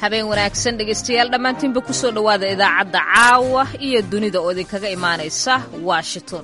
habeen wanaagsan dhegaystayaal dhammaantiinba ku soo dhowaada idaacadda caawa iyo dunida oo idinkaga imaanaysa washington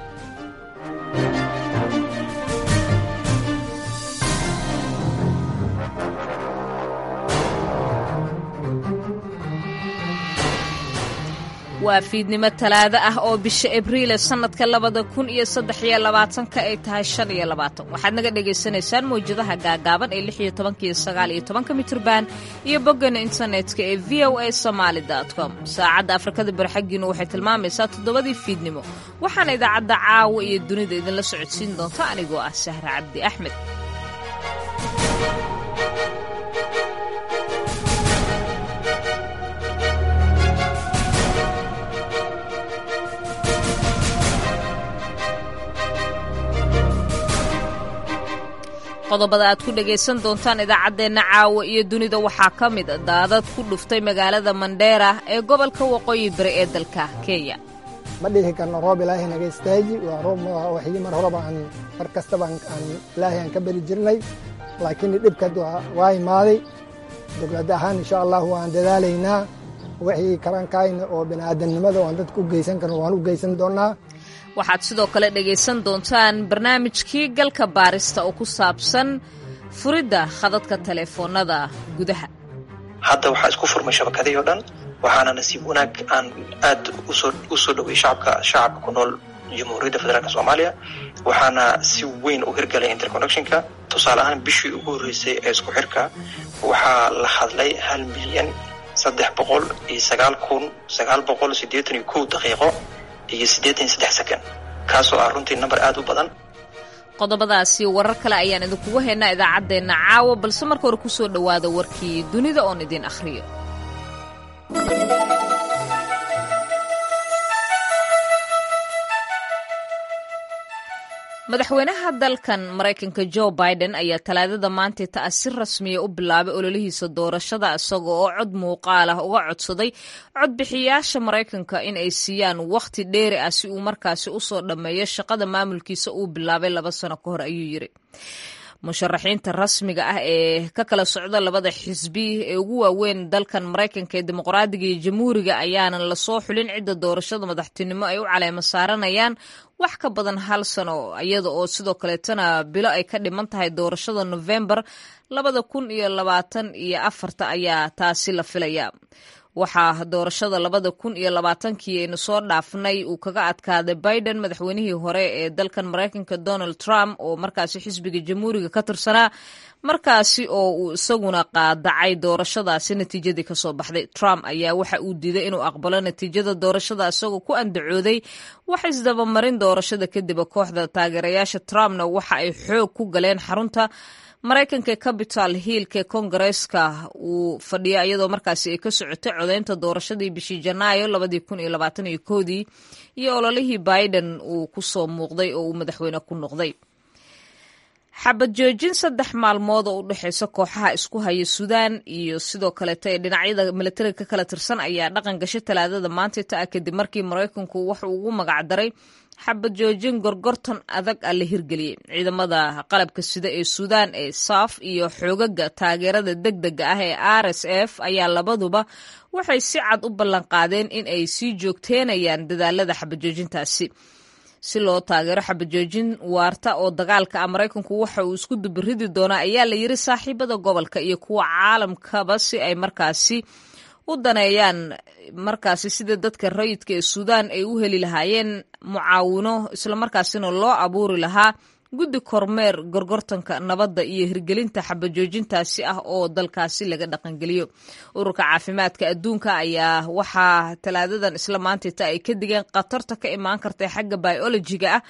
waa fiidnimo talaado ah oo bisha abriil sannadka labada kun iyo saddex iyo labaatanka ay tahay shan iyo labaatan waxaad naga dhagaysanaysaan mawjadaha gaagaaban ee lix iyo tobanka iyo sagaal iyo tobanka mitrban iyo boggana internetka ee v o a somaali com saacadda afrikada barxaggiinu waxay tilmaamaysaa toddobadii fiidnimo waxaana idaacadda caawa iyo dunida idinla socodsiin doonta anigoo ah sahra cabdi axmed qodobada aad ku dhagaysan doontaan idaacaddeenna caawa iyo dunida waxaa ka mid daadad ku dhuftay magaalada mandheera ee gobolka waqooyi bari ee dalka kenya ma dhihi karno roob ilaahay naga istaaji waa roob waxii mar horeba aan mar kastaba aan ilaahay aan ka beri jirnay laakiin dhibkad waa imaaday dowlad ahaan insha allah waan dadaalaynaa wixii karankayna oo bini'aadamnimada oo aan dadka u geysan karno waan u geysan doonnaa waxaad sidoo kale dhegaysan doontaan barnaamijkii galka baarista oo ku saabsan furidda khadadka taleefoonnada gudaha hadda waxaa isku furmay shabakadii oo dhan waxaana nasiib wanaag aan aad u soo dhoway shacabka shacabka ku nool jamhuuriyadda federaalk soomaaliya waxaana si weyn u hirgalay interconnectionka tusaale ahaan bishii ugu horreysay ee isku xirka waxaa la hadlay hal milyan saddex boqol iyo sagaal kun sagaal boqol siddeetan iyo kow daqiiqo iyo siddeetan iyo saddex second kaasoo ah runtii namber aad u badan qodobadaasi warar kale ayaan idinkugu haynaa idaacaddeenna caawa balse marka hore ku soo dhowaada warkii dunida oon idin akhriyo madaxweynaha dalkan maraykanka jo biden ayaa talaadada maantay ta'a si rasmiya u bilaabay ololihiisa doorashada isaga oo cod muuqaal ah uga codsaday codbixiyaasha maraykanka in ay siiyaan wakhti dheeri ah si uu markaasi u soo dhammeeyo shaqada maamulkiisa uu bilaabay laba sano ka hor ayuu yidhi musharaxiinta rasmiga ah ee ka kala socda labada xisbi ee ugu waaweyn dalkan maraykanka ee dimuqraadiga iyo jamhuuriga ayaanan lasoo xulin cidda doorashada madaxtinimo ay u caleemo saaranayaan wax ka badan hal sano iyada oo sidoo kaleetana bilo ay ka dhiman tahay doorashada nofembar labada kun iyo labaatan iyo afarta ayaa taasi la filaya waxaa doorashada labada kun iyo labaatankii aynu soo dhaafnay uu kaga adkaaday biden madaxweynihii hore ee dalkan maraykanka donald trump oo markaasi xisbiga jamhuuriga ka tirsanaa markaasi oo uu isaguna qaadacay doorashadaasi natiijadii kasoo baxday trump ayaa waxa uu diiday inuu aqbalo natiijada doorashada isagoo ku andacooday wax isdabamarin doorashada kadib kooxda taageerayaasha trumpna waxa ay xoog ku galeen xarunta maraykanka capital hillka kongareeska uu fadhiya iyadoo markaasi ay ka socotay codeynta doorashadii bishii janaayo labadii kun iyo labaatan iyo koodii iyo ololihii biden uu ku soo muuqday oo uu madaxweyne ku noqday xabad joojin saddex maalmood oo u dhexeysa kooxaha isku haya suudaan iyo sidoo kaleeto ee dhinacyada milatariga ka kala tirsan ayaa dhaqan gashay talaadada maanta ta kadib markii maraykanku wuxuu ugu magacdaray xabad joojin gorgortan adag ah la hirgeliyey ciidamada qalabka sida ee suudaan ee saaf iyo xoogaga taageerada degdega ah ee r s f ayaa labaduba waxay si cad u ballanqaadeen in ay sii joogteenayaan dadaalada xabajoojintaasi si loo taageero xabajoojin waarta oo dagaalka ah maraykanku waxa uu isku dubiridi doonaa ayaa la yiri saaxiibada gobolka iyo kuwa caalamkaba si ay markaasi u daneeyaan markaasi sida dadka rayidka ee suudaan ay u heli lahaayeen mucaawino islamarkaasina loo abuuri lahaa guddi kormeer gorgortanka nabadda iyo hirgelinta xabajoojintaasi ah oo dalkaasi laga dhaqangeliyo ururka caafimaadka adduunka ayaa waxaa talaadadan isla maantayta ay ka digeen khatarta ka imaan karta xagga biolojiga ah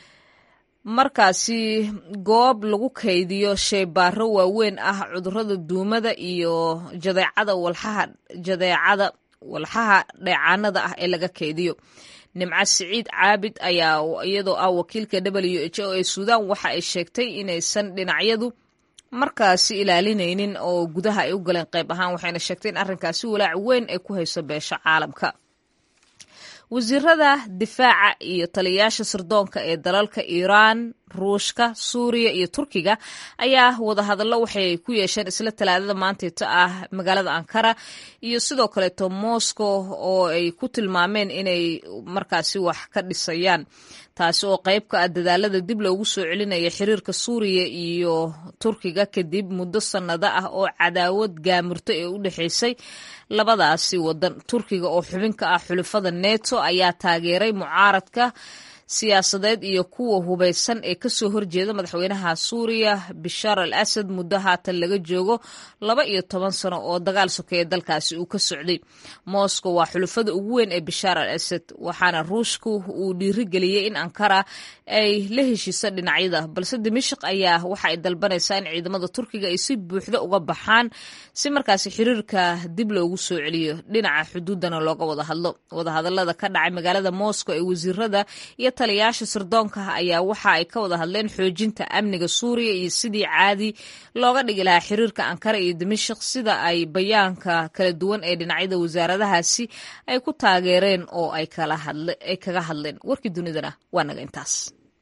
markaasi goob lagu kaydiyo sheybaaro waaweyn ah cudurada duumada iyo jadeecada walxaha jadeecada walxaha dheecaanada ah ee laga kaydiyo nimco siciid caabid ayaa iyadoo ah wakiilka w h o ee suudaan waxa ay sheegtay inaysan dhinacyadu markaasi ilaalinaynin oo gudaha ay u galeen qayb ahaan waxayna sheegtay in arrinkaasi walaac weyn ay ku hayso beesha caalamka wasiirada difaaca iyo taliyayaasha sirdoonka ee dalalka iiraan ruushka suuriya iyo turkiga ayaa wadahadallo waxay ku yeesheen isla talaadada maanteeta ah magaalada ankara iyo sidoo kaleeto moscow oo ay ku tilmaameen inay markaasi wax ka dhisayaan taasi oo qayb ka ah dadaalada dib loogu soo celinaya xiriirka suuriya iyo turkiga kadib muddo sannado ah oo cadaawad gaamurto ee u dhexaysay labadaasi wadan turkiga oo xubin ka ah xulafada neto ayaa taageeray mucaaradka siyaasadeed iyo kuwa hubaysan ee kasoo horjeeda madaxweynaha suuriya bishaar al asad muddo haatan laga joogo laba iyo toban sano oo dagaal sokeeye dalkaasi uu ka socday moscow waa xulufada ugu weyn ee bishaar al asad waxaana ruushku uu dhiirigeliyey in ankara ay la heshiisa dhinacyada balse dimashik ayaa waxa ay dalbanaysaa in ciidamada turkiga ay si buuxda uga baxaan si markaasi xiriirka dib loogu soo celiyo dhinaca xuduudana looga wada hadlo wadahadalada ka dhacay magaalada moscow ee wasiirada iyo taliyayaasha sirdoonka ayaa waxa ay ka wada hadleen xoojinta amniga suuriya iyo sidii caadi looga dhigi lahaa xiriirka ankara iyo dimashik sida ay bayaanka kala duwan ee dhinacyada wasaaradahaasi ay ku taageereen oo ay kaga hadleen warkii dunidana waa naga intaas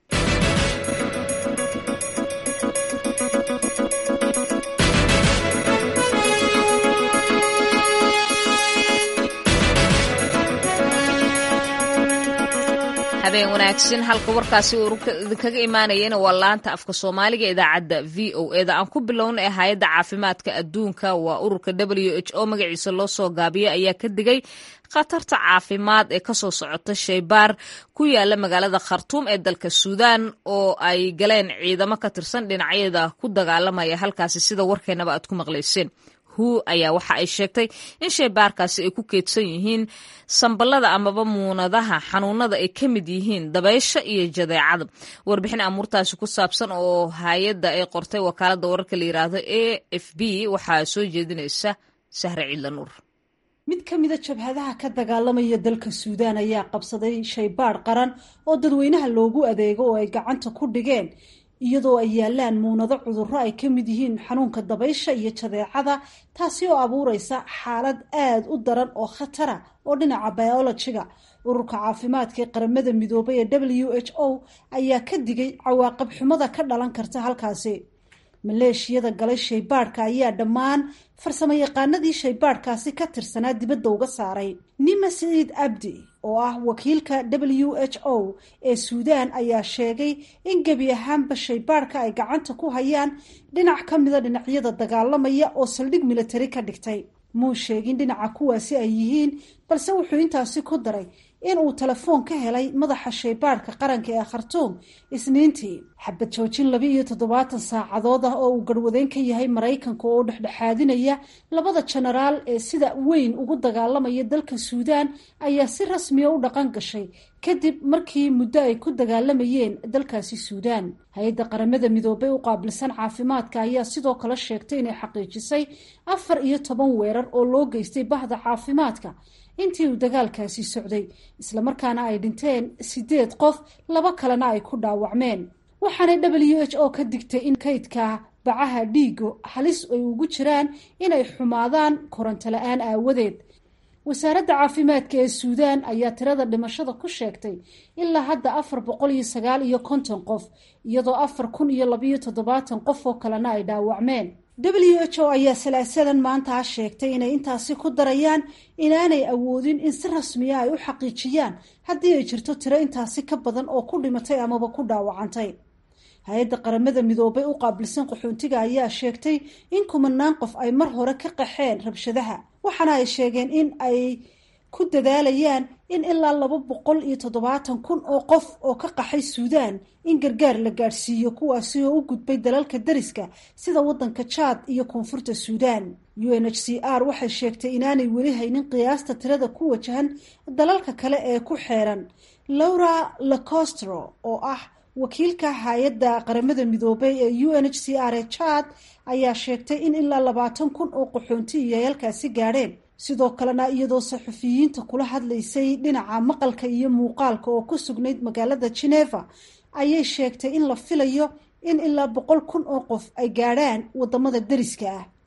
habeen wanaagsan halka warkaasi uu idinkaga imaanayana waa laanta afka soomaaliga idaacadda v o eda aan ku bilowna ee hay-adda caafimaadka adduunka waa ururka w h o magaciisa loo soo gaabiyo ayaa ka digay khatarta caafimaad ee kasoo socota shaybaar ku yaala magaalada khartuum ee dalka suudaan oo ay galeen ciidamo ka tirsan dhinacyada ku dagaalamaya halkaasi sida warkeenaba aad ku maqlayseen hu ayaa waxa ay sheegtay in shaybaarkaasi ay ku keedsan yihiin samballada amaba muunadaha xanuunada ay ka mid yihiin dabaysha iyo jadeecada warbixin amuurtaasi ku saabsan oo hay-adda ay qortay wakaaladda wararka la yiraahdo a f b waxaa soo jeedinaysa sahre ciidla nuur mid ka mida jabhadaha ka dagaalamaya dalka suudaan ayaa qabsaday shaybaadh qaran oo dadweynaha loogu adeego oo ay gacanta ku dhigeen iyadoo ay yaalaan muunado cudurro ay ka mid yihiin xanuunka dabaysha iyo jadeecada taasi oo abuureysa xaalad aada u daran oo khatara oo dhinaca biologiga ururka caafimaadka ee qaramada midoobay ee w h o ayaa ka digay cawaaqib xumada ka dhalan karta halkaasi maleeshiyada galay shaybaadhka ayaa dhammaan farsamo yaqaanadii shaybaadhkaasi ka tirsanaa dibadda uga saaray nima saciid abdi oo ah wakiilka w h o ee suudaan ayaa sheegay in gebi ahaanba shaybaadhka ay gacanta ku hayaan dhinac ka mida dhinacyada dagaalamaya oo saldhig militari ka dhigtay muu sheegin dhinaca kuwaasi ay yihiin balse wuxuu intaasi ku daray in uu telefoon ka helay madaxa shaybaadhka qaranka ee khartuum isniintii xabad joojin laba iyo toddobaatan saacadood ah oo uu garhwadeen ka yahay maraykanka oo dhexdhexaadinaya labada jenaraal ee sida weyn ugu dagaalamaya dalka suudaan ayaa si rasmiya u dhaqan gashay kadib markii muddo ay ku dagaalamayeen dalkaasi suudaan hay-adda qaramada midoobay u qaabilsan caafimaadka ayaa sidoo kale sheegtay inay xaqiijisay afar iyo toban weerar oo loo geystay bahda caafimaadka intii uu dagaalkaasi socday islamarkaana ay dhinteen sideed qof laba kalena ay ku dhaawacmeen waxaanay w h o ka digtay in kaydka bacaha dhiigo halis ay ugu jiraan inay xumaadaan koronto la-aan aawadeed wasaaradda caafimaadka ee suudaan ayaa tirada dhimashada ku sheegtay ilaa hadda afar boqol iyo sagaal iyo konton qof iyadoo afar kun iyo labayo toddobaatan qof oo kalena ay dhaawacmeen w h o ayaa salaasadan maantaa sheegtay inay intaasi ku darayaan inaanay awoodin in si rasmiya ay u xaqiijiyaan haddii ay jirto tiro intaasi ka badan oo ku dhimatay amaba ku dhaawacantay hay-adda qaramada midoobay u qaabilsan qaxoontiga ayaa sheegtay in kumanaan qof ay mar hore ka qaxeen rabshadaha waxaana ay sheegeen in ay ku dadaalayaan in ilaa laba boqol iyo toddobaatan kun oo qof oo ka qaxay suudaan in gargaar la gaadhsiiyo kuwaasi oo u gudbay dalalka dariska sida waddanka jaad iyo koonfurta suudaan u n h c r waxay sheegtay inaanay weli haynin qiyaasta tirada ku wajahan dalalka kale ee ku xeeran laura lacostro oo ah wakiilka hay-adda qaramada midoobay ee u n h c r ee jaad ayaa sheegtay in ilaa labaatan kun oo qaxoonti iyo halkaasi gaadheen sidoo kalena iyadoo saxufiyiinta kula hadlaysay dhinaca maqalka iyo muuqaalka oo ku sugnayd magaalada geneva ayay sheegtay in la filayo in ilaa boqol kun oo qof ay gaadhaan wadamada deriska ah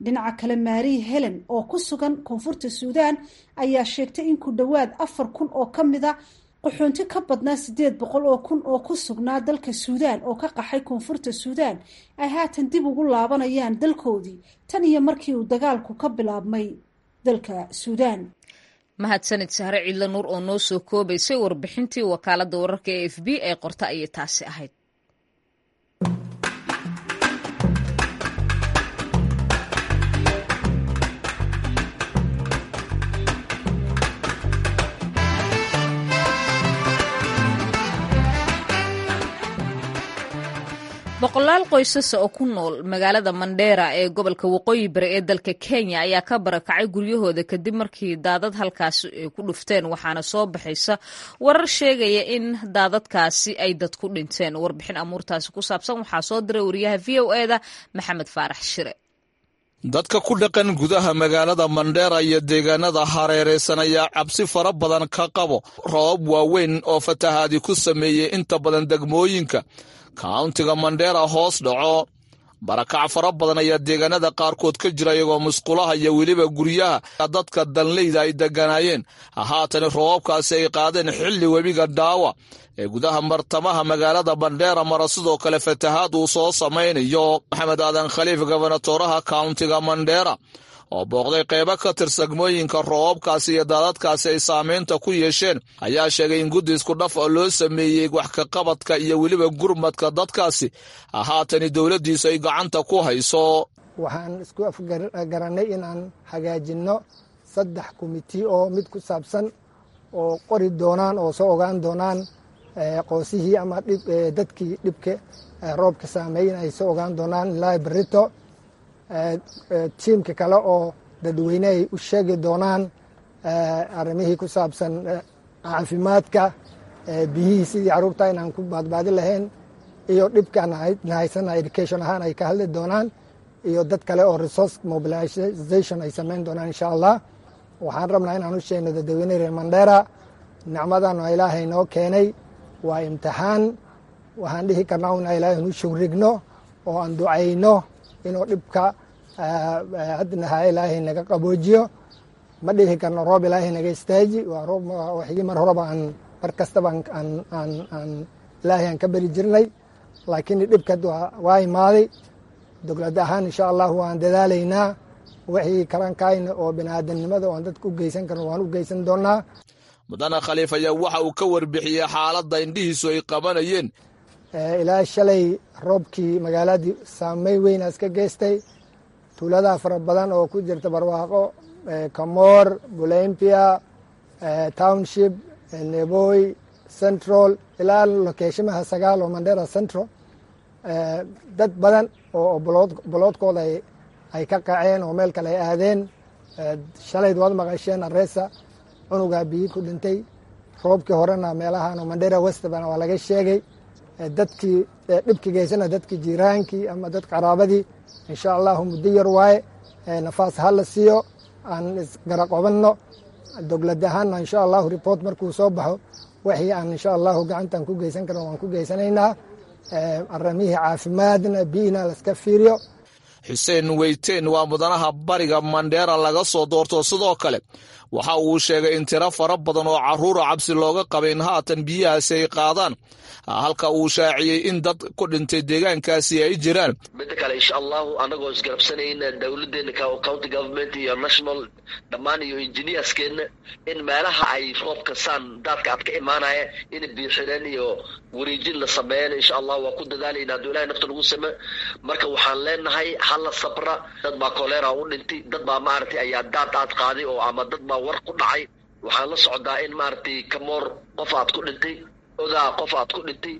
dhinaca kale maari helen oo ku sugan koonfurta suudaan ayaa sheegtay in ku dhowaad afar kun oo ka mid a qaxoonti ka badnaa sideed boqol oo kun oo ku sugnaa dalka suudaan oo ka qaxay koonfurta suudaan ay haatan dib ugu laabanayaan dalkoodii tan iyo markii uu dagaalku ka bilaabmay dalka suudaan mahadsanid sahre ciidla nuur oo noo soo koobaysay warbixintii wakaaladda wararka e f b ee qorta ayay taasi ahayd boqolaal qoysasa oo ku nool magaalada mandheera ee gobolka waqooyi bari ee dalka kenya ayaa ka barakacay guryahooda kadib markii daadad halkaasi ay ku dhufteen waxaana soo baxaysa warar sheegaya in daadadkaasi ay dad ku dhinteen warbixin amuurtaasi ku saabsan waxaa soo diray wariyaha v o eda maxamed faarax shire dadka ku dhaqan gudaha magaalada mandheera iyo deegaanada hareeraysan ayaa cabsi fara badan ka qabo roobab waaweyn oo fatahaadi ku sameeyey inta badan degmooyinka kauntiga mandheera hoos dhaco barakac fara badan ayaa deegaanada qaarkood ka jira iyagoo musqulaha iyo weliba guryaha dadka danleyda ay deganaayeen haatani roobabkaasi ay qaadeen xilli webiga dhaawa ee gudaha martamaha magaalada bandheera mara sidoo kale fatahaad uu soo samaynayo maxamed aadan khaliif gobonatoraha kauntiga mandheera oo booqday qeybo ka tirsagmooyinka roobabkaasi iyo daadadkaasi ay saamaynta ku yeesheen ayaa sheegay in guddi isku dhaf oo loo sameeyey wax ka qabadka iyo weliba gurmadka dadkaasi haatani dowladdiisu ay gacanta ku hayso waxaan isku afgarannay inaan hagaajinno saddex komiti oo mid ku saabsan oo qori doonaan oo soo ogaan doonaan qoosihii ama dadkii dhibka roobka saameeyin ay soo ogaan doonaan ilaa berito tiimka kale oo dadweyne ay u sheegi doonaan arrimihii ku saabsan caafimaadka biyihii sidii carruurta inaan ku baadbaadi lahayn iyo dhibkaan nahaysana education ahaan ay ka hadli doonaan iyo dad kale oo resource mobilization ay samayn doonaan insha allah waxaan rabnaa inaan u sheegno dadweyne reer mandheera nicmadan oo ilaahay noo keenay waa imtixaan waxaan dhihi karnaa una ilaahay nu shugrigno oo aan ducayno inuu dhibka hadnaha ilaahay naga qaboojiyo ma dhihi karno roob ilaahay naga istaaji waa roob waxigii mar horeba aan mar kastaba aan ilaahay aan ka beri jirnay laakiin dhibka waa imaaday dowlad ahaan insha allah waan dadaalaynaa wixii karankayna oo biniaadanimada oan dadka u geysan karno waan u geysan doonaa mudane khaliif ayaa waxa uu ka warbixiyey xaaladda indhihiisu ay qabanayeen ilaa shalay roobkii magaaladii saamey weynaas ka geystay tuuladaa fara badan oo ku jirta barwaaqo kamoor bulempia township neboy central ilaa lokeeshimaha sagaal oo mandera central dad badan oo boloodkooda ay ka qaceen oo meel kale ay aadeen shalayd waad maqasheen areesa cunugaa biyi ku dhintay roobkii horena meelahan mandera westban waa laga sheegay dadkii dhibki geysana dadkii jiiraankii ama dad qaraabadii insha allahu muddo yar waaye nafaas ha la siiyo aan isgaraqobanno dowlad ahaanna insha allahu report markuu soo baxo wixii aan insha allahu gacantaan ku geysan karno waan ku geysanaynaa aramihii caafimaadna biyina laska fiiriyo xuseen weyteen waa mudanaha bariga mandheera laga soo doorto sidoo kale waxa uu sheegay in tiro fara badan oo carruura cabsi looga qabay in haatan biyahaasi ay qaadaan halka uu shaaciyey in dad ku dhintay deegaankaasi ay jiraan midda kale insha allahu anagoo isgarabsanayna dowladeena county government iyo national dhammaan iyo engineerskeena in meelaha ay roobka saan daadka aad ka imaanaya in biixireen iyo wareejin la sameeyeen insha allah waa ku dadaalayna hadduu ilahay nafta lagu same marka waxaan leenahay hala sabra dad baa kolera u dhintay dad baa maaragtay ayaa daad aad qaaday oo ama dad baa war ku dhacay waxaan la socdaa in maaragtay kamoor qof aad ku dhintay odaa qof aad ku dhintay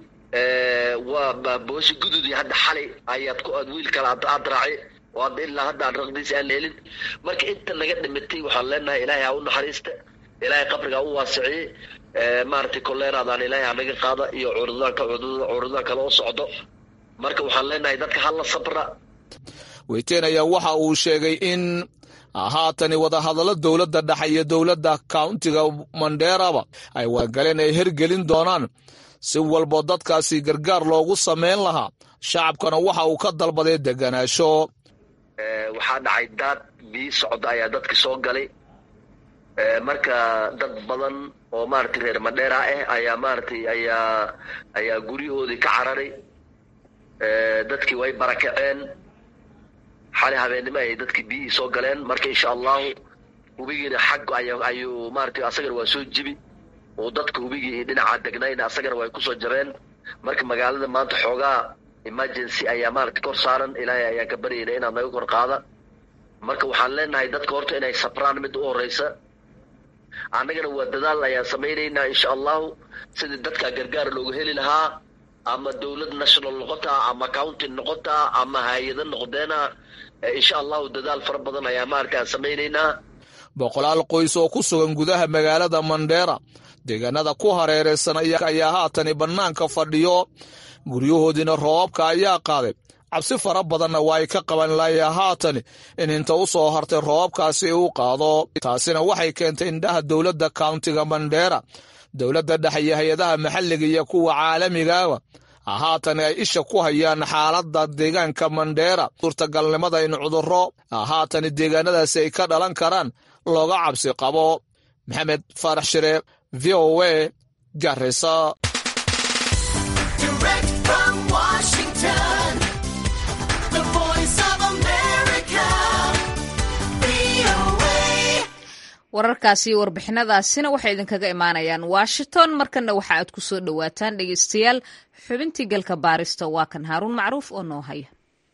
waa boosha gududi hadda xalay ayaad ku wiil kale aad raacay oo hadda ilaa hadda aan raqdiisa aan helin marka inta naga dhimatay waxaan leenahay ilaahay ha u naxariista ilaahay qabriga ha u waasiciyey maaragtay koleeraadaan ilaahay ha naga qaada iyo cudurdaanka cudurdaan kale oo socdo marka waxaan leenahay dadka hala sabra weyteen ayaa waxa uu sheegay in haatani wadahadallo dowladda dhexe iyo dowladda kauntiga mandheeraba ay wadagaleen ay hergelin doonaan si walbo dadkaasi gargaar loogu samayn lahaa shacabkana waxa uu ka dalbaday deganaasho waxaa dhacay daad biyi socda ayaa dadki soo galay marka dad badan oo maaragtay reer madheera ah ayaa maaragtay ayaa ayaa guryahoodii ka cararay dadkii way barakaceen xali habeennimo ay dadkii biyihii soo galeen marka insha allahu hubigiina xag ayuu maaragtay asagana waa soo jibi oo dadka hubigii dhinaca degnayna asagana way kusoo jabeen marka magaalada maanta xoogaa emergency ayaa maaragtay kor saaran ilaahay ayaan ka baryayna inaad naga kor qaada marka waxaan leenahay dadka horta inay sabraan mid u horeysa annagana waa dadaal ayaan samaynaynaa insha allahu sidii dadka gargaar loogu heli lahaa ama dowlad national noqotaa ama county noqotaa ama hay-ada noqdeena insha allahu dadaal fara badan ayaa maaragtay aan samaynaynaa boqolaal qoys oo ku sugan gudaha magaalada mandheera deegaanada ku hareeraysan ayaa haatani bannaanka fadhiyo guryahoodiina roobabka ayaa qaaday cabsi fara badanna waa ay ka qaban laaya haatani in inta u soo hartay roobabkaasi u qaado taasina waxay keentay indhaha dowladda kauntiga mandheera dowladda dhexe iyo hay-adaha maxalliga iyo kuwa caalamigaaba haatani ay isha ku hayaan xaaladda deegaanka mandheera suurtagalnimada in cudurro haatani deegaanadaasi ay ka dhalan karaan looga cabsi qabo maxamed faarax shire v o a garisa wararkaasi iyo warbixinadaasina waxay idinkaga imaanayaan washington markanna waxa aad ku soo dhowaataan dhegeystayaal xubintii galka baarista waa kan haaruun macruuf oo noo haya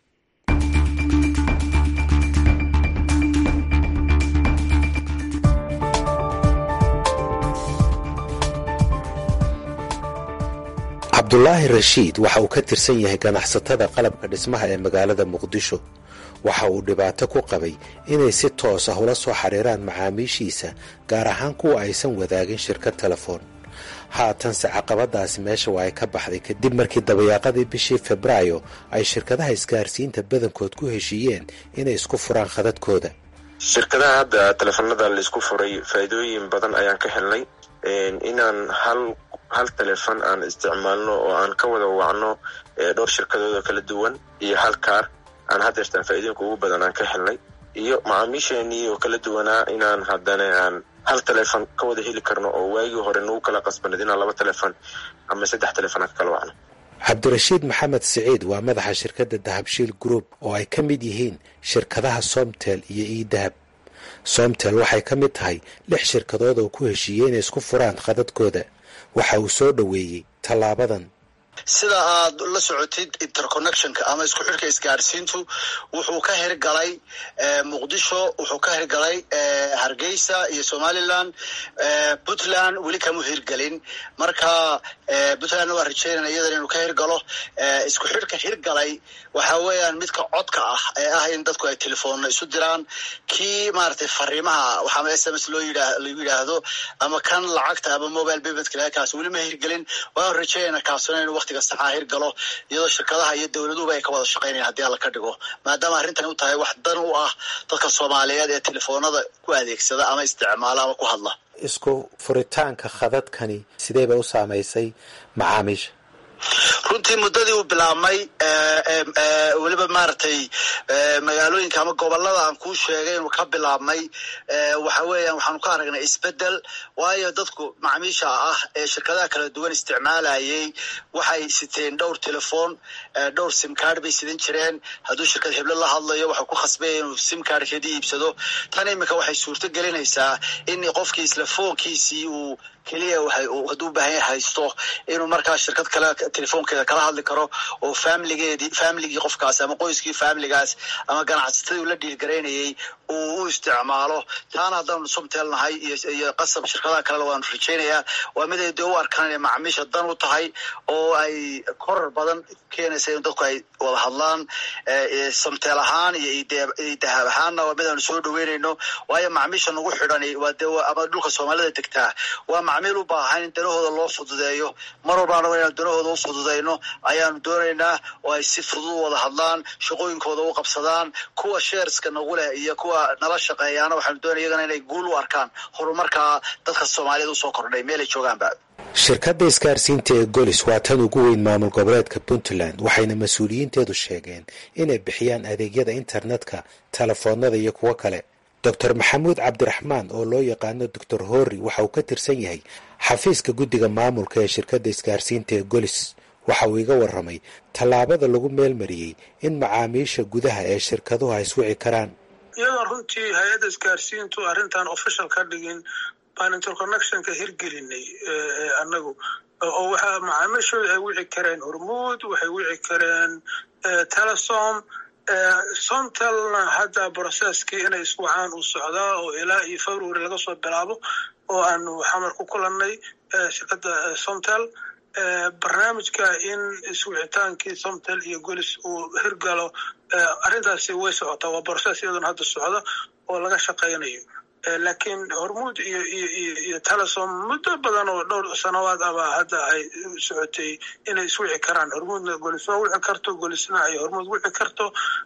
cabdulaahi rashiid waxa uu ka tirsan yahay ganacsatada qalabka dhismaha ee magaalada muqdisho waxa uu dhibaato ku qabay inay si toos ah ula soo xiriiraan macaamiishiisa gaar ahaan kuwa aysan wadaagin shirkad telefoon haatanse caqabadaasi meesha waa ay ka baxday kadib markii dabayaaqadii bishii febraayo ay shirkadaha isgaarsiinta badankood ku heshiiyeen inay isku furaan khadadkooda shirkadaha hadda teleefanada laisku furay faa'iidooyin badan ayaan ka helnay inaan hal hal telefon aan isticmaalno oo aan ka wada wacno dhowr shirkadood oo kala duwan iyo hal kaar aan hadeertaan faa'iidooyinka ugu badan aan ka helnay iyo macaamiisheenii oo kala duwanaa inaan haddana aan hal telefon ka wada heli karno oo waagii hore nagu kala qasbaneed inaan laba telefon ama saddex telefon aan ka kala wacno cabdirashiid maxamed siciid waa madaxa shirkadda dahabshiil group oo ay ka mid yihiin shirkadaha somtel iyo iidahab somtel waxay ka mid tahay lix shirkadood oo ku heshiiyey inay isku furaan khadadkooda waxa uu soo dhoweeyey tallaabadan sida aad la socotid interconnectionka ama isku xidhka isgaadhsiintu wuxuu ka hirgalay muqdisho wuxuu ka hirgalay hargeysa iyo somaliland puntland weli kama hirgelin marka puntlandna waa rajeynana iyadan inuu ka hirgalo isku xidhka hirgalay waxa weeyaan midka codka ah ee ah in dadku ay telefoonna isu diraan kii maaragtay fariimaha waxaama s m s loo yidhaa lagu yidhaahdo ama kan lacagta ama mobile paymentka kaas weli ma hirgelin waan rajeynana kaasuna inuu waqtiga saxaa hirgalo iyadoo shirkadaha iyo dowladuhuba ay ka wada shaqaynayan haddii alla ka dhigo maadaama arrintani u tahay wax dan u ah dadka soomaaliyeed ee telefoonada ku adeegsada ama isticmaala ama ku hadla isku furitaanka khadadkani sidee bay u saamaysay macaamiisha runtii muddadii uu bilaabmay weliba maaragtay magaalooyinka ama gobolada aan kuu sheegay inuu ka bilaabmay waxa weeyaan waxaanu ka aragnay isbedel waayo dadku macaamiisha ah ee shirkadaha kala duwan isticmaalayay waxay siteen dhowr telefoon dhowr simcard bay sidan jireen hadduu shirkad heblo la hadlayo waxau ku khasbaya inuu simcardkeedii iibsado tan iminka waxay suurto gelinaysaa in qofkii isla foonkiisii uu keliya hadduu baahan haysto inuu markaa shirkad kale telefoonkeeda kala hadli karo oo familigeedii familigii qofkaas ama qoyskii familigaas ama ganacsatadii ula dhiirgaraynayay uu u isticmaalo taana haddaanu sumteelnahay iyo qasab shirkadaha kalena waanu rajaynayaa waa mid ay dee u arkaan inay macaamiisha dan u tahay oo ay korar badan keenaysa in dadku ay wada hadlaan samteel ahaan iyo dahab ahaanna waa mid aanu soo dhaweynayno waayo macaamiisha nagu xidhan waa dee ama dhulka soomaalida degtaa waa macmiil u baahan in danahooda loo fududeeyo mar walba anago inaan danahooda u fududeyno ayaanu doonaynaa oo ay si fudud u wada hadlaan shaqooyinkooda u qabsadaan kuwa sheerska nagu leh iyo kuwa nala shaqeeyaana waxaanu doonaya iyagana inay guul u arkaan horumarkaa dadka soomaaliyeed usoo kordhay meelay joogaanba shirkadda isgaarsiinta ee golis waa tan ugu weyn maamul goboleedka puntland waxayna mas-uuliyiinteedu sheegeen inay bixiyaan adeegyada internetka telefoonada iyo kuwo kale doctor maxamuud cabdiraxmaan oo loo yaqaano doctor horri waxa uu ka tirsan yahay xafiiska guddiga maamulka ee shirkadda isgaarsiinta ee golis waxa uu iga warramay tallaabada lagu meelmariyey in macaamiisha gudaha ee shirkaduhu ay iswici karaan iyadoo runtii hay-adda isgaarsiintu arrintan official ka dhigin baan interconnectionka hirgelinay annagu oo waxaa macaamiishooda ay wici kareen hormuud waxay wici kareen telesom somtalna hadda brocesskii inay iswacaan uu socdaa oo ilaa iyo february laga soo bilaabo oo aanu xamar ku kulannay shirkadda somtal barnaamijka in iswicitaankii somtal iyo golis uu hirgalo arrintaasi way socotaa waa brocess iyaduna hadda socda oo laga shaqaynayo laakiin hormuud iyo iyo iyo iyo telesom muddo badan oo dhowr sanawaad abaa hadda ay socotay inay iswici karaan hormuudna golis waa wici karto golisna ay hormuud wici karto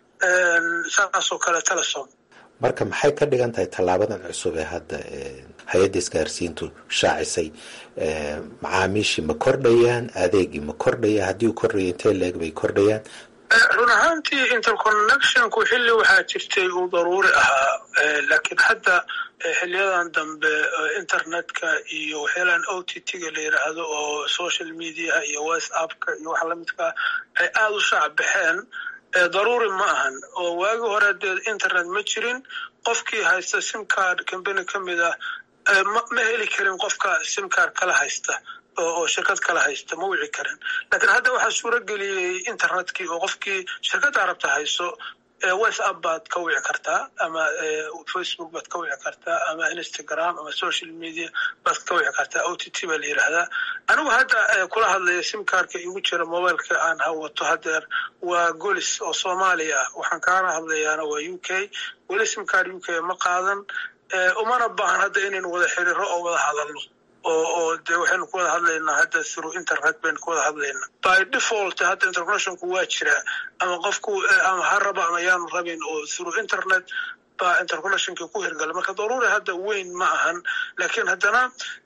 saasoo kale telesom marka maxay ka dhigan tahay tallaabadan cusub ee hadda hay-adda isgaarsiintu shaacisay macaamiishii ma kordhayaan adeegii ma kordhaya haddii uu kordhaya intee leeg bay kordhayaan run ahaantii interconnectionku xilli waxaa jirtay uu daruuri ahaa laakiin hadda xiliyadan dambe internetka iyo waxyaalaan o t t-ga la yidhaahdo oo social mediaha iyo whatsappka iyo waxa lamidkaa ay aada u shaac baxeen daruuri ma ahan oo waagi hore dee internet ma jirin qofkii haysta simcard combany ka mid ah ma heli karin qofka simcard kala haysta oo shirkad kala haysta ma wici karin laakiin hadda waxaa suuro geliyey internetkii oo qofkii shirkadda rabta hayso whatsapp baad ka wici kartaa ama facebook baad ka wici kartaa ama instagram ama social media baad ka wici kartaa o t t baa la yidhaahdaa anigu hadda kula hadlaya simkarka igu jira mobileka aan hawato hadeer waa golis oo soomaaliya ah waxaan kaana hadlayaana waa u k weli simkar u k ma qaadan umana baahan hadda inaynu wada xiriiro oo wada hadalno oo oo dee waxaynu ku wada hadlaynaa hadda through internet baynu ku wada hadlaynaa by default hadda interconnectionku waa jiraa ama qofku ama ha raba ama yaanu rabin oo through internet baa interconnectionkii ku hirgala marka daruuri hadda weyn ma ahan laakiin haddana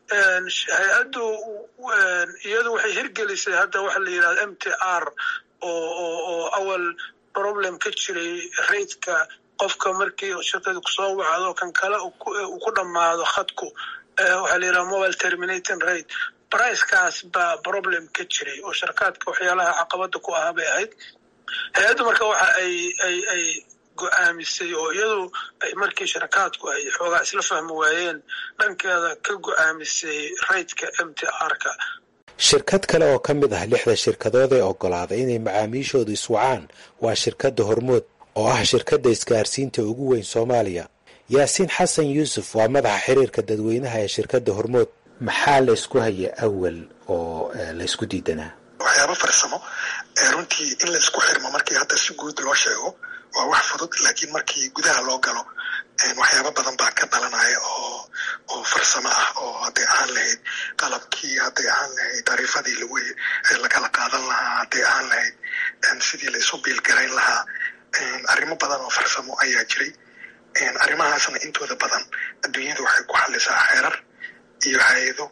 hay-addu iyadu waxay hirgelisay hadda waxa la yidhahda m t r oo oo oo awal problem ka jiray raidka qofka markii shirkadu kusoo wacdo kan kale uu ku dhammaado khadku waxaa la yidhaha mobile terminating rate bricekaas baa problem ka jiray oo sharkaadka waxyaalaha caqabada ku ahaa bay ahayd hay-addu marka waxa ay ay ay go-aamisay oo iyadu markii sharkaadku ay xoogaa isla fahmi waayeen dhankeeda ka go-aamisay raidka m t r-ka shirkad kale oo ka mid ah lixda shirkadood ee oggolaaday inay macaamiishoodu iswacaan waa shirkadda hormood oo ah shirkadda isgaarsiinta ugu weyn soomaaliya yaasiin xasan yuusuf waa madaxa xiriirka dadweynaha ee shirkadda hormood maxaa la ysku haya awal oo la ysku diidanaa waxyaaba farsamo runtii in la isku xirmo markii hadda si guud loo sheego waa wax fudud laakiin markii gudaha loo galo waxyaaba badan baa ka dhalanaya oo oo farsamo ah oo hadday ahaan lahayd qalabkii hadday ahaan lahayd tariifadii lagu lagala qaadan lahaa hadday ahaan lahayd sidii la isu biilgarayn lahaa arrimo badan oo farsamo ayaa jiray arrimahaasna intooda badan adduunyada waxay ku xalisaa xeerar iyo hay-ado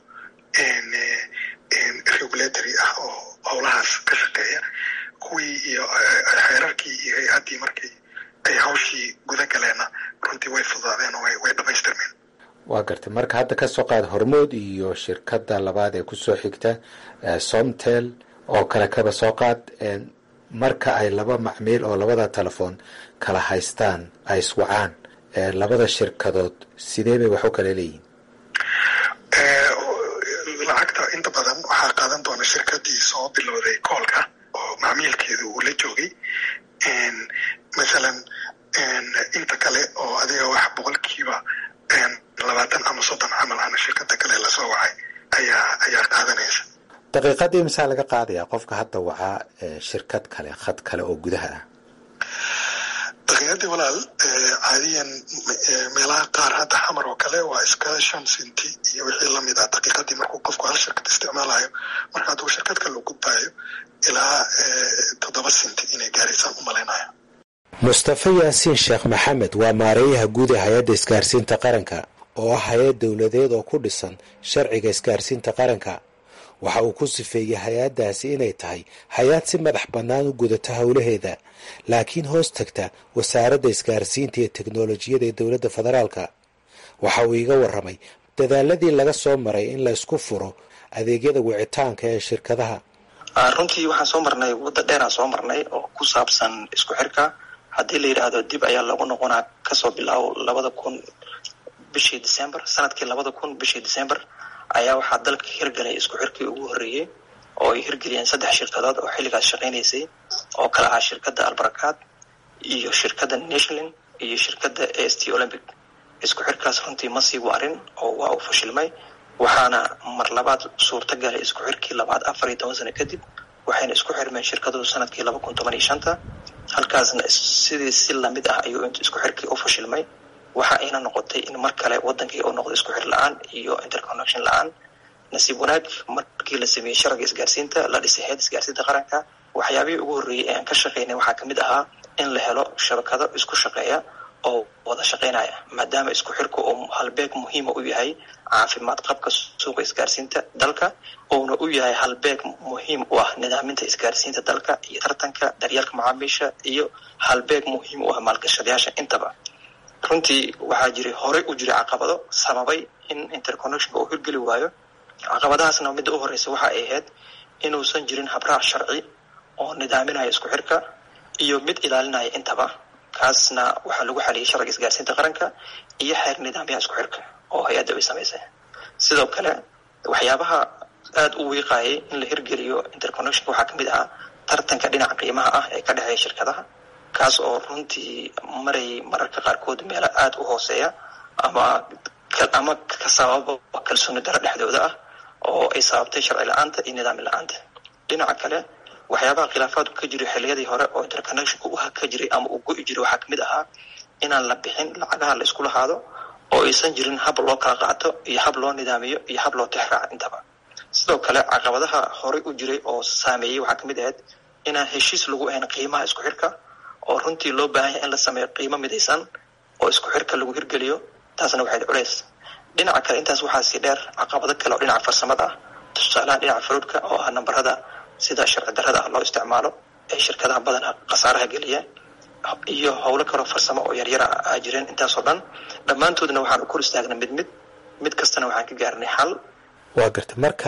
regulatory ah oo howlahaas ka shaqeeya kuwii iyo xeerarkii iyo hay-addii markii ay hawshii guda galeenna runtii way fududaadeen oo way dhamaystirmeen waa gartay marka hadda ka soo qaada hormood iyo shirkadda labaad ee kusoo xigta somtel oo kale kaba soo qaad marka ay laba macmiil oo labada telefoon kala haystaan ay iswacaan labada shirkadood sidee bay wax u kala leeyihin lacagta inta badan waxaa qaadan doona shirkadii soo bilowday koolka oo macmiilkeedu uu la joogay mathalan inta kale oo adiga wax boqolkiiba labaatan ama soddon camal ana shirkada kale lasoo wacay ayaa ayaa qaadanaysa daqiiqadii misaa laga qaadayaa qofka hadda wacaa shirkad kale khad kale oo gudaha ah daqiiqadii walaal caadiyan meelaha qaar hadda xamar oo kale waa iska shan sinti iyo wixii lamid ah daqiiqadii markuu qofku hal shirkad isticmaalayo marka hadduu shirkad kale u gudbayo ilaa toddoba sinti inay gaaraysaan u malaynaya mustafa yaasiin sheekh maxamed waa maareeyaha guud ee hay-adda isgaarsiinta qaranka oo ah hay-ad dowladeed oo ku dhisan sharciga isgaarsiinta qaranka waxa uu ku sifeeyey hay-addaasi inay tahay hay-ad si madax bannaan u gudata howlaheeda laakiin hoos tagta wasaaradda isgaarsiinta iyo teknolojiyada ee dowladda federaalka waxa uu iiga warramay dadaaladii laga soo maray in la isku furo adeegyada wicitaanka ee shirkadaha runtii waxaan soo marnay wadda dheeraan soo marnay oo ku saabsan isku xirka haddii la yidhaahdo dib ayaa lagu noqonaa kasoo bilaabo labada kun bishii december sanadkii labada kun bishii december ayaa waxaa dalka hirgalay isku xirkii ugu horreeyey oo ay hirgeliyeen saddex shirkadood oo xilligaas shaqaynaysay oo kala ahaa shirkadda albarakaad iyo shirkadda nationalin iyo shirkadda a s t olympic isku xirkaas runtii ma sii waarin oo waa uu fashilmay waxaana mar labaad suurta galay isku xirkii labaad afar iyo toban sano kadib waxayna isku xirmeen shirkadoodu sanadkii laba kun toban iyo shanta halkaasna sidii si lamid ah ayuu isku xirkii u fashilmay waxa ayna noqotay in mar kale wadankii uu noqdo isku xir la-aan iyo interconnection la-aan nasiib wanaag markii la sameeyey sharciga isgaarsiinta la dhisay heed isgaarsiinta qaranka waxyaabihii ugu horreeyey ee aan ka shaqaynay waxaa kamid ahaa in la helo shabakado isku shaqeeya oo wada shaqaynaya maadaama isku xirku uu halbeeg muhiima u yahay caafimaad qabka suuqa isgaarsiinta dalka uuna u yahay halbeeg muhiim u ah nidaaminta isgaarsiinta dalka iyo tartanka daryeelka macaamiisha iyo halbeeg muhiim u ah maalgashadayaasha intaba runtii waxaa jiray horey u jiray caqabado sababay in interconnectionka uu hirgeli waayo caqabadahaasna midda u horeysa waxa ay ahayd inuusan jirin habraac sharci oo nidaaminaya isku xirka iyo mid ilaalinaya intaba kaasna waxaa lagu xaliyay sharciga isgaarsiinta qaranka iyo xeer nidaamyaha isku xirka oo hay-adda ay samaysay sidoo kale waxyaabaha aada u wiiqayay in la hirgeliyo interconnectionka waxaa kamid ahaa tartanka dhinaca qiimaha ah ee ka dhexeeya shirkadaha kaas oo runtii marayay mararka qaarkood meelo aada u hooseeya ama ama ka sababa kalsooni daro dhexdooda ah oo ay sababtay sharci la-aanta iyo nidaami la-aanta dhinaca kale waxyaabaha khilaafaadku ka jiray xilliyadii hore oo interconnectionka u ka jiray ama uu go-i jiray waxaa kamid ahaa inaan la bixin lacagaha la isku lahaado oo aysan jirin hab loo kala qaato iyo hab loo nidaamiyo iyo hab loo tixraaco intaba sidoo kale caqabadaha horey u jiray oo saameeyey waxaa kamid ahayd inaan heshiis lagu ahayn qiimaha isku xirka oo runtii loo baahan yahay in la sameeyo qiimo midaysan oo isku xirka lagu hirgeliyo taasna waxayd culays dhinaca kale intaas waxaa sii dheer caqabado kale oo dhinaca farsamada ah tusaalaha dhinaca faruudhka oo ah nambarada sida sharci darrada ah loo isticmaalo ee shirkadaha badana khasaaraha geliya iyo howlo kaloo farsamo oo yaryara a jireen intaasoo dhan dhammaantoodna waxaan u kor istaagnay mid mid mid kastana waxaan ka gaarnay xal waa garta marka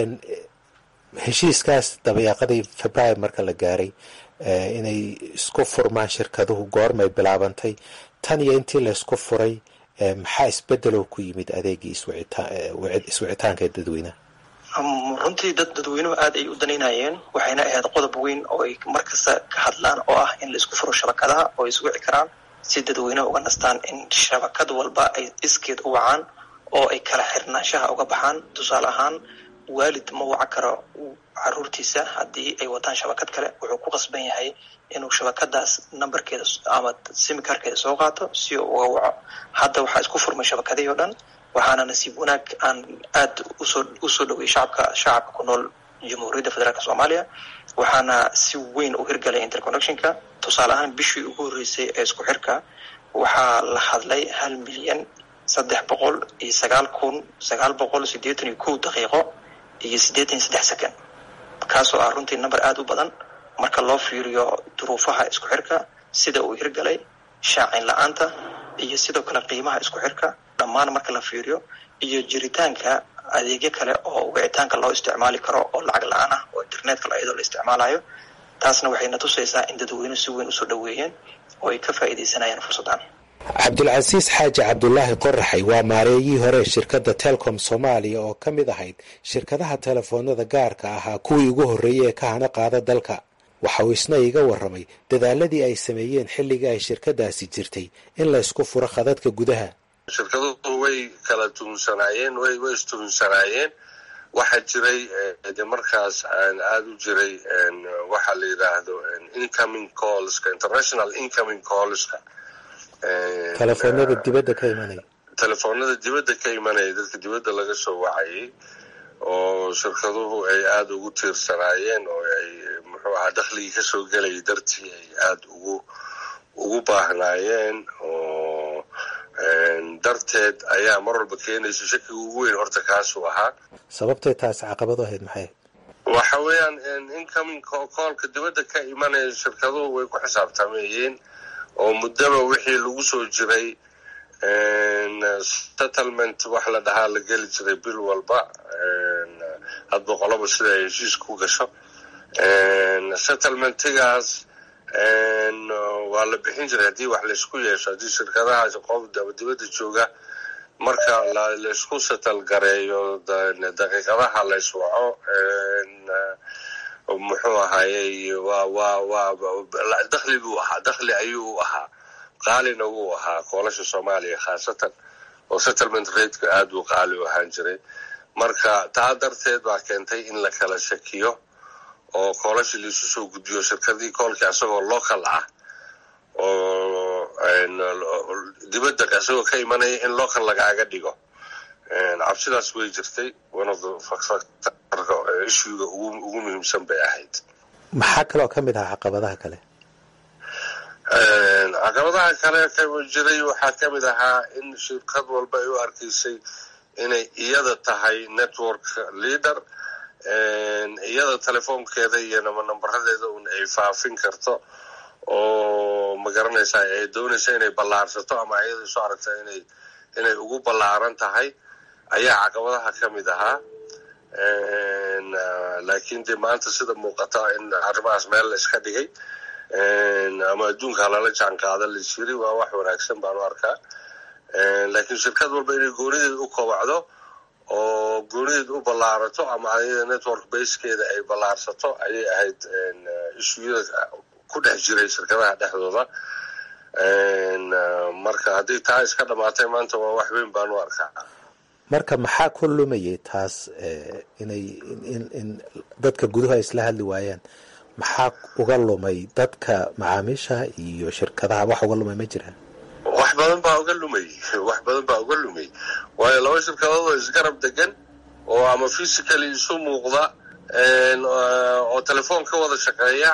heshiiskaas dabayaaqadii februaar marka la gaaray inay isku furmaan shirkaduhu goormay bilaabantay tan iyo intii la isku furay maxaa isbedeloo ku yimid adeegii iswicitaanka ee dadweynaha runtii dad dadweynuhu aada ay u danaynayeen waxayna ahayd qodob weyn oo ay markasta ka hadlaan oo ah in la isku furo shabakadaha oo ay iswici karaan si dadweynuhu uga nastaan in shabakad walba ay iskeed u wacaan oo ay kala xirnaanshaha uga baxaan tusaale ahaan waalid ma waca karo caruurtiisa haddii ay wataan shabakad kale wuxuu ku qasban yahay inuu shabakadaas nambarkeeda ama simikarkeeda soo qaato si uu uga waco hadda waxaa isku furmay shabakadihii o dhan waxaana nasiib wanaag aan aada usoo usoo dhoweyay shacabka shacabka ku nool jamhuuriyadda federaalk soomaaliya waxaana si weyn u hirgalay interconnectionka tusaale ahaan bishii ugu horreysay ee isku xirka waxaa la hadlay hal milyan saddex boqol iyo sagaal kun sagaal boqol siddeetan iyo kow daqiiqo iyo siddeetan iyo saddex second kaasoo ah runtii number aada u badan marka loo fiiriyo duruufaha isku xirka sida uu hirgalay shaacin la-aanta iyo sidoo kale qiimaha isku xirka dhammaan marka la fiiriyo iyo jiritaanka adeegyo kale oo wicitaanka loo isticmaali karo oo lacag la-aan ah oo internetka iyadoo la isticmaalayo taasna waxayna tusaysaa in dadweynuhu si weyn usoo dhoweeyeen oo ay ka faa'iidaysanayaan fursaddan cabdulcasiis xaaji cabdulaahi qoraxay waa maareeyihii hore ee shirkadda telcom soomaaliya oo ka mid ahayd shirkadaha telefoonada gaarka ahaa kuwii ugu horreeyey ee ka hana qaada dalka waxa uu isna iga warramay dadaaladii ay sameeyeen xilligii ay shirkadaasi jirtay in la ysku furo khadadka gudaha shirkaduhu way kala tuhunsanaayeen way way istuhunsanaayeen waxaa jiray de markaas aada u jiray waxa la yidhaahdo incoming callska international incoming callska telefoonada dibadda ka imanaya telefoonada dibadda ka imanaya dadka dibadda laga soo wacayay oo shirkaduhu ay aada ugu tiirsanaayeen oo ay muxuu ahaa dakhligii kasoo gelayay dartii ay aada ugu ugu baahnaayeen oo darteed ayaa mar walba keenaysa shakiga ugu weyn horta kaasuu ahaa sababtay taas caqabadu ahayd maxay waxa weeyaan incoming coolka dibadda ka imanaya shirkaduhu way ku xisaabtamayeen oo muddaba wixii lagu soo jiray settlement wax la dhahaa la geli jiray bil walba hadba qolaba sida ay heshiiska ku gasho settlementigaas waa la bixin jiray haddii wax laysku yeesho haddii shirkadahaas qof dibadda jooga marka laysku setal gareeyo daqiiqadaha layswaco muxuu ahaayey waa waa waa dakhli buu ahaa dakhli ayuu u ahaa qaalina wuu ahaa koolasha soomaaliya khaasatan oo settlement rateka aada uu qaali u ahaan jiray marka taa darteed baa keentay in la kala shakiyo oo koolasha laisu soo gudbiyo shirkadii koolkii asagoo local ah oo dibadda asagoo ka imanaya in local lagaaga dhigo cabsidaas way jirtay one of the factorka issuega ugu muhiimsan bay ahayd maxaa kaloo ka mid ahaa caqabadaha kale caqabadaha kale ka jiray waxaa ka mid ahaa in shirkad walba ay u arkaysay inay iyada tahay network leader iyada telefoonkeeda iyo nambaradeeda un ay faafin karto oo magaranaysaa ay doonaysa inay ballaarsato ama iyada isu aragta inay inay ugu ballaaran tahay ayaa caqabadaha ka mid ahaa laakiin dee maanta sida muuqata in arrimahaas meel la iska dhigay ama adduunka halala jaan qaada laisiri waa wax wanaagsan baan u arkaa laakiin shirkad walba inay goonideed u kobacdo oo goonideed u ballaarato ama ayada network basekeeda ay ballaarsato ayay ahayd ishuyada ku dhex jiray shirkadaha dhexdooda marka haddii taa iska dhamaatay maanta waa wax weyn baan u arkaa marka maxaa ku lumayay taas inay in dadka guduhu ay isla hadli waayaan maxaa uga lumay dadka macaamiisha iyo shirkadaha wax uga lumay ma jiraan wax badan baa uga lumay wax badan baa uga lumay waayo laba shirkadood oo isgarab degan oo ama physically isu muuqda oo telefoon ka wada shaqeeya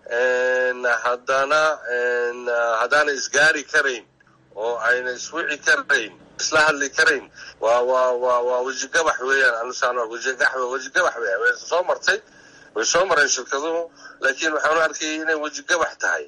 haddana haddaana isgaari karayn oo ayna iswici karayn isla hadli karayn waa waa waa waa wejigabax weeyaan anusaan wejigax wejigabax weeyaan way soo martay way soo mareen shirkaduhu laakiin waxaanu arkayay inay wejigabax tahay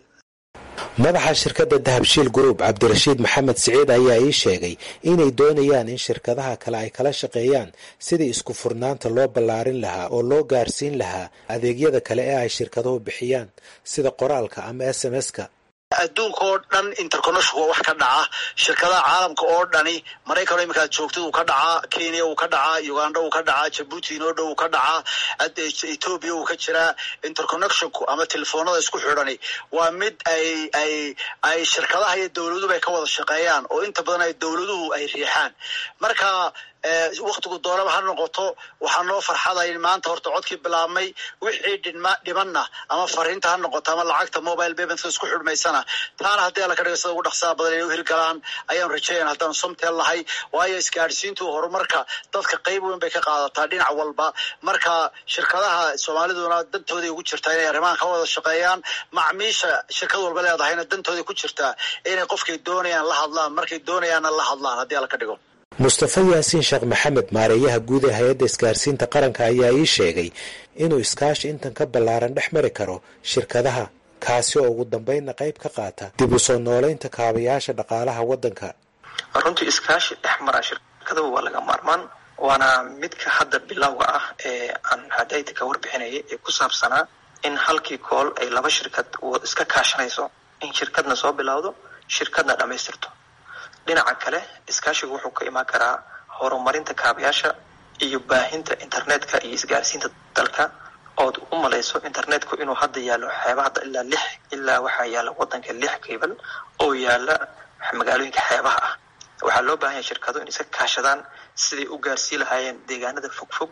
madaxa shirkadda dahabshiil group cabdirashiid maxamed siciid ayaa ii sheegay inay doonayaan in shirkadaha kale ay kala shaqeeyaan sidii isku furnaanta loo ballaarin lahaa oo loo gaarsiin lahaa adeegyada kale ee ay shirkaduhu bixiyaan sida qoraalka ama s m s-ka adduunka oo dhan interconnection waa wax ka dhaca shirkadaha caalamka oo dhani maraykan iminkaad joogtid uu ka dhacaa kenya uu ka dhacaa uganda uu ka dhacaa jabuuti inoo dhow uu ka dhacaa ethoobia uu ka jiraa interconnectionku ama telefoonada isku xidhani waa mid ay ay ay shirkadaha iyo dowladuba ay ka wada shaqeeyaan oo inta badan ay dowladuhu ay riixaan marka waktigu doonaba ha noqoto waxaa noo farxada in maanta horta codkii bilaabmay wixii dhima dhimanna ama fariinta ha noqoto ama lacagta mobile paymentka isku xidhmaysana taana haddii alla ka dhiga sida ugu dhaqsaha badan inay u hirgalaan ayaan rajeeyan haddaan somteel lahay waayo isgaadhsiintu horumarka dadka qayb weyn bay ka qaadataa dhinac walba marka shirkadaha soomaaliduna dantooday ugu jirtaa inay arrimahan ka wada shaqeeyaan macmiisha shirkad walba leedahayna dantooday ku jirtaa inay qofkay doonayaan la hadlaan markay doonayaanna la hadlaan haddii alla ka dhigo mustafa yaasiin sheekh maxamed maareeyaha guud ee hay-adda isgaarsiinta qaranka ayaa ii sheegay inuu iskaashi intan ka ballaaran dhex mari karo shirkadaha kaasi oo ugu dambeynna qayb ka qaata dib u soo noolaynta kaabayaasha dhaqaalaha waddanka runtii iskaashi dhex mara shirkadaba waa laga maarmaan waana midka hadda bilowga ah ee aan hadayta ka warbixinayay ee ku saabsanaa in halkii kool ay laba shirkad iska kaashanayso in shirkadna soo bilowdo shirkadna dhammaystirto dhinaca kale iskaashigu wuxuu ka imaan karaa horumarinta kaabayaasha iyo baahinta internetka iyo isgaarsiinta dalka ood u malayso internetku inuu hadda yaallo xeebaha ilaa lix ilaa waxaa yaalla waddanka lix kaybal oo yaalla magaalooyinka xeebaha ah waxaa loo baahan yahay shirkado in iska kaashadaan siday u gaarsii lahaayeen deegaanada fogfog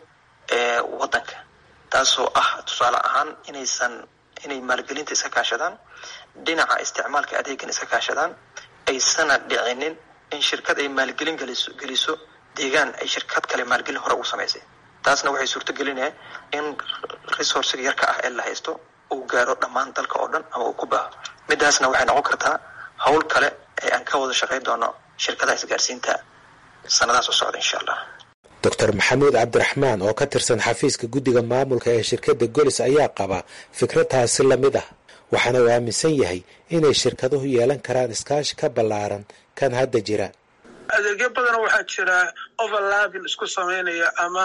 waddanka taasoo ah tusaale ahaan inaysan inay maalgelinta iska kaashadaan dhinaca isticmaalka adeegan iska kaashadaan aysana dhicinin in shirkad ay maalgelin geliso geliso deegaan ay shirkad kale maalgelin hore ugu samaysay taasna waxay suurto gelinaya in resourciga yarka ah ee la haysto uu gaaro dhammaan dalka oo dhan ama uu ku baaho midaasna waxay noqon kartaa hawl kale ee aan ka wada shaqayn doono shirkadaha isgaarsiinta sanadahaas u socda insha allah doctor maxamuud cabdiraxmaan oo ka tirsan xafiiska guddiga maamulka ee shirkadda golis ayaa qaba fikradaasi lamid ah waxaana uu aaminsan yahay inay shirkaduhu yeelan karaan iskaashi ka ballaaran kan hadda jira adeegyo badan waxaa jira overlapping isku samaynaya ama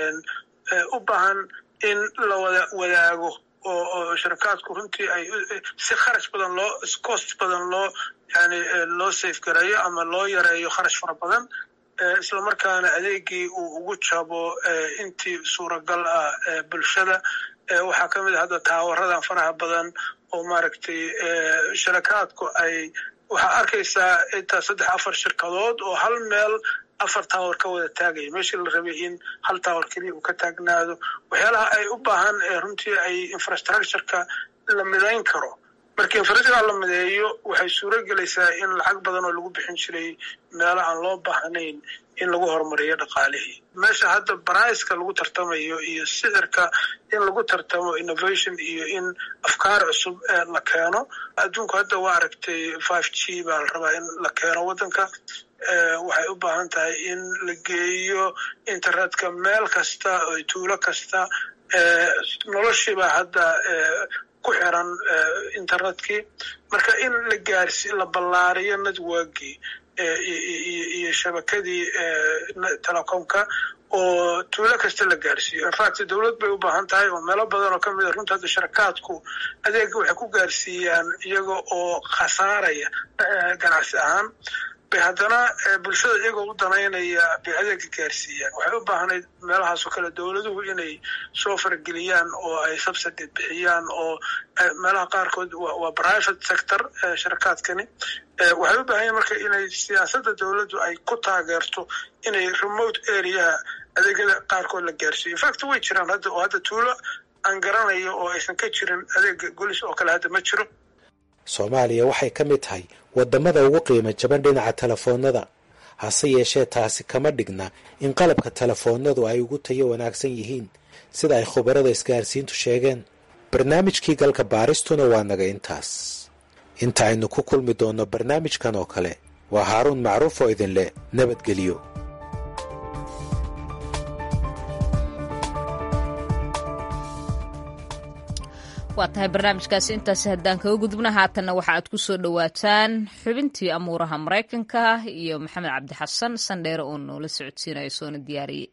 u baahan in la wada wadaago oo oo shirakaadku runtii ay si kharash badan loo cost badan loo yani loo safe gareeyo ama loo yareeyo kharash fara badan isla markaana adeegii uu ugu jabo intii suuragal ah bulshada waxaa ka mid a hadda taawaradan faraha badan oo maaragtay shirakaadku ay waxaa arkaysaa intaa saddex afar shirkadood oo hal meel afar taawar ka wada taagaya meeshii la rabay in hal taawar keliya uu ka taagnaado waxyaalaha ay u baahan runtii ay infrastructureka la midayn karo marka infrastructure la mideeyo waxay suuro gelaysaa in lacag badan oo lagu bixin jiray meelo aan loo baahnayn in lagu horumariyo dhaqaalihii meesha hadda baraiska lagu tartamayo iyo sicirka in lagu tartamo innovation iyo in afkaar cusub la keeno adduunku hadda waa aragtay five g baa la rabaa in la keeno waddanka waxay u baahan tahay in la geeyo internetka meel kasta oo tuulo kasta noloshiibaa hadda ku xiran internetkii marka in la gaarsi la ballaariyo networkii iyo shabakadii telecomka oo tuulo kasta la gaarsiiyo infact dowlad bay u baahan tahay oo meelo badan oo kamid a runta hadda sharakaadku adeega waxay ku gaarsiiyaan iyaga oo khasaaraya ganacsi ahaan bay haddana bulshada iyagoo u danaynaya bay adeega gaarsiiyaan waxay u baahnayd meelahaasoo kale dowladuhu inay soo farageliyaan oo ay subsidy bixiyaan oo meelaha qaarkood waa private sector sharakaadkani waxay u baahan yahin marka inay siyaasadda dowladdu ay ku taageerto inay remote areaha adeegyada qaarkood la gaarsiiyo infact way jiraan hadda oo hadda tuulo aan garanayo oo aysan ka jirin adeega golis oo kale hadda ma jiro soomaaliya waxay ka mid tahay waddamada ugu qiimo jaban dhinaca telefoonnada hase yeeshee taasi kama dhigna in qalabka telefoonnadu ay ugu tayo wanaagsan yihiin sida ay khubarada isgaarsiintu sheegeen barnaamijkii galka baaristuna waa naga intaas inta aynu ku kulmi doonno barnaamijkan oo kale waa haaruun macruuf oo idinleh nabadgelyo waa tahay barnaamijkaasi intaasi haddaan kaga gudubna haatanna waxa aad ku soo dhowaataan xubintii amuuraha maraykanka iyo maxamed cabdi xasan sandheere oo noola socodsiinayo soona diyaariyey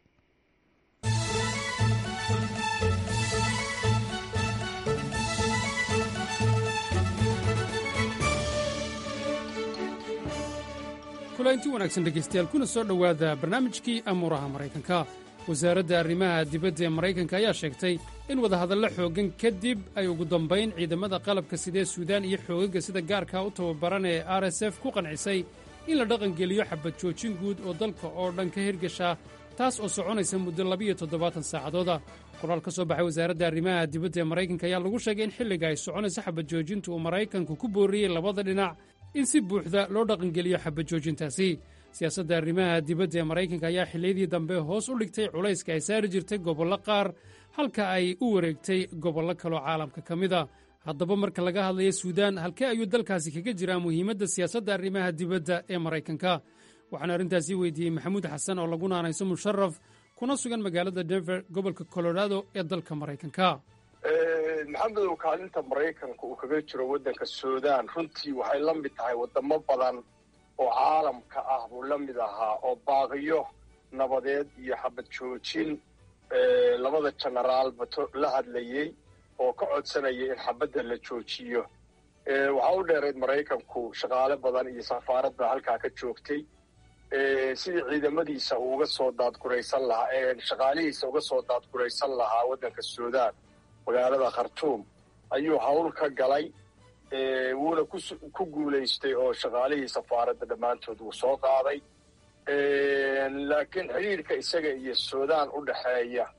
kulanti wanaagsan dhegaystayaal kuna soo dhowaada barnaamijkii amuuraha maraykanka wasaaradda arrimaha dibadda ee maraykanka ayaa sheegtay in wadahadallo xooggan kadib ay ugu dambayn ciidamada qalabka sidee suudaan iyo xoogagga sida gaarkaa u tababaran ee r s f ku qancisay in la dhaqangeliyo xabad joojin guud oo dalka oo dhan ka hirgasha taas oo soconaysa muddo labiyo toddobaatan saacadooda qoraal ka soo baxay wasaaradda arrimaha dibadda ee maraykanka ayaa lagu sheegay in xilliga ay soconayso xabad joojintu uu maraykanku ku booriyey labada dhinac in si buuxda loo dhaqangeliyo xabad joojintaasi siyaasadda arrimaha dibadda ee maraykanka ayaa xilliyadii dambe hoos u dhigtay culayska ay saari jirtay gobollo qaar halka ay u wareegtay gobollo kaloo caalamka ka mid a haddaba marka laga hadlaya suudaan halkee ayuu dalkaasi kaga jiraa muhiimadda siyaasadda arrimaha dibadda ee maraykanka waxaan arrintaasi weydiiyey maxamuud xasan oo lagu naanayso musharaf kuna sugan magaalada denver gobolka colorado ee dalka maraykanka maxamedow kaalinta maraykanka uu kaga jiro waddanka suudaan runtii waxay la mid tahay waddamo badan oo caalamka ah buu la mid ahaa oo baaqiyo nabadeed iyo xabad joojin labada jenaraalba la hadlayey oo ka codsanaya in xabadda la joojiyo waxaa u dheerayd maraykanku shaqaale badan iyo safaaradda halkaa ka joogtay sidii ciidamadiisa uu uga soo daadguraysan lahaa shaqaalihiisa uga soo daadguraysan lahaa waddanka suudaan magaalada khartuum ayuu hawl ka galay wuuna ku guulaystay oo shaqaalihii safaaradda dhammaantood wuu soo qaaday laakiin xidhiirka isaga iyo suudaan u dhexeeya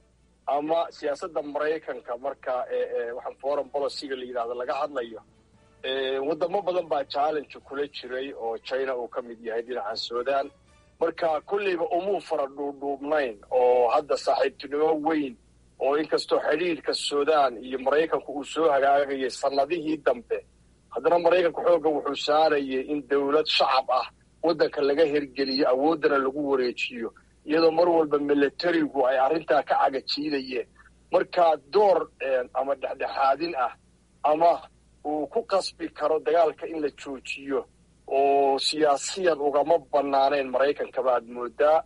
ama siyaasadda maraykanka marka waxaan foreign policyga la yidhahdo laga hadlayo wadamo badan baa challenge kula jiray oo china uu ka mid yahay dhinaca sudan marka kolleyba umuu fara dhuudhuubnayn oo hadda saaxiibtinimo weyn oo inkastoo xidhiidhka sudan iyo maraykanku uu soo hagaagayay sannadihii dambe haddana maraykanku xoogga wuxuu saarayay in dowlad shacab ah waddanka laga hergeliyo awooddana lagu wareejiyo iyadoo mar walba milatarigu ay arrintaa ka cagajiidayeen marka door ama dhexdhexaadin ah ama uu ku qasbi karo dagaalka in la joojiyo oo siyaasiyan ugama banaanayn maraykanka baad moodaa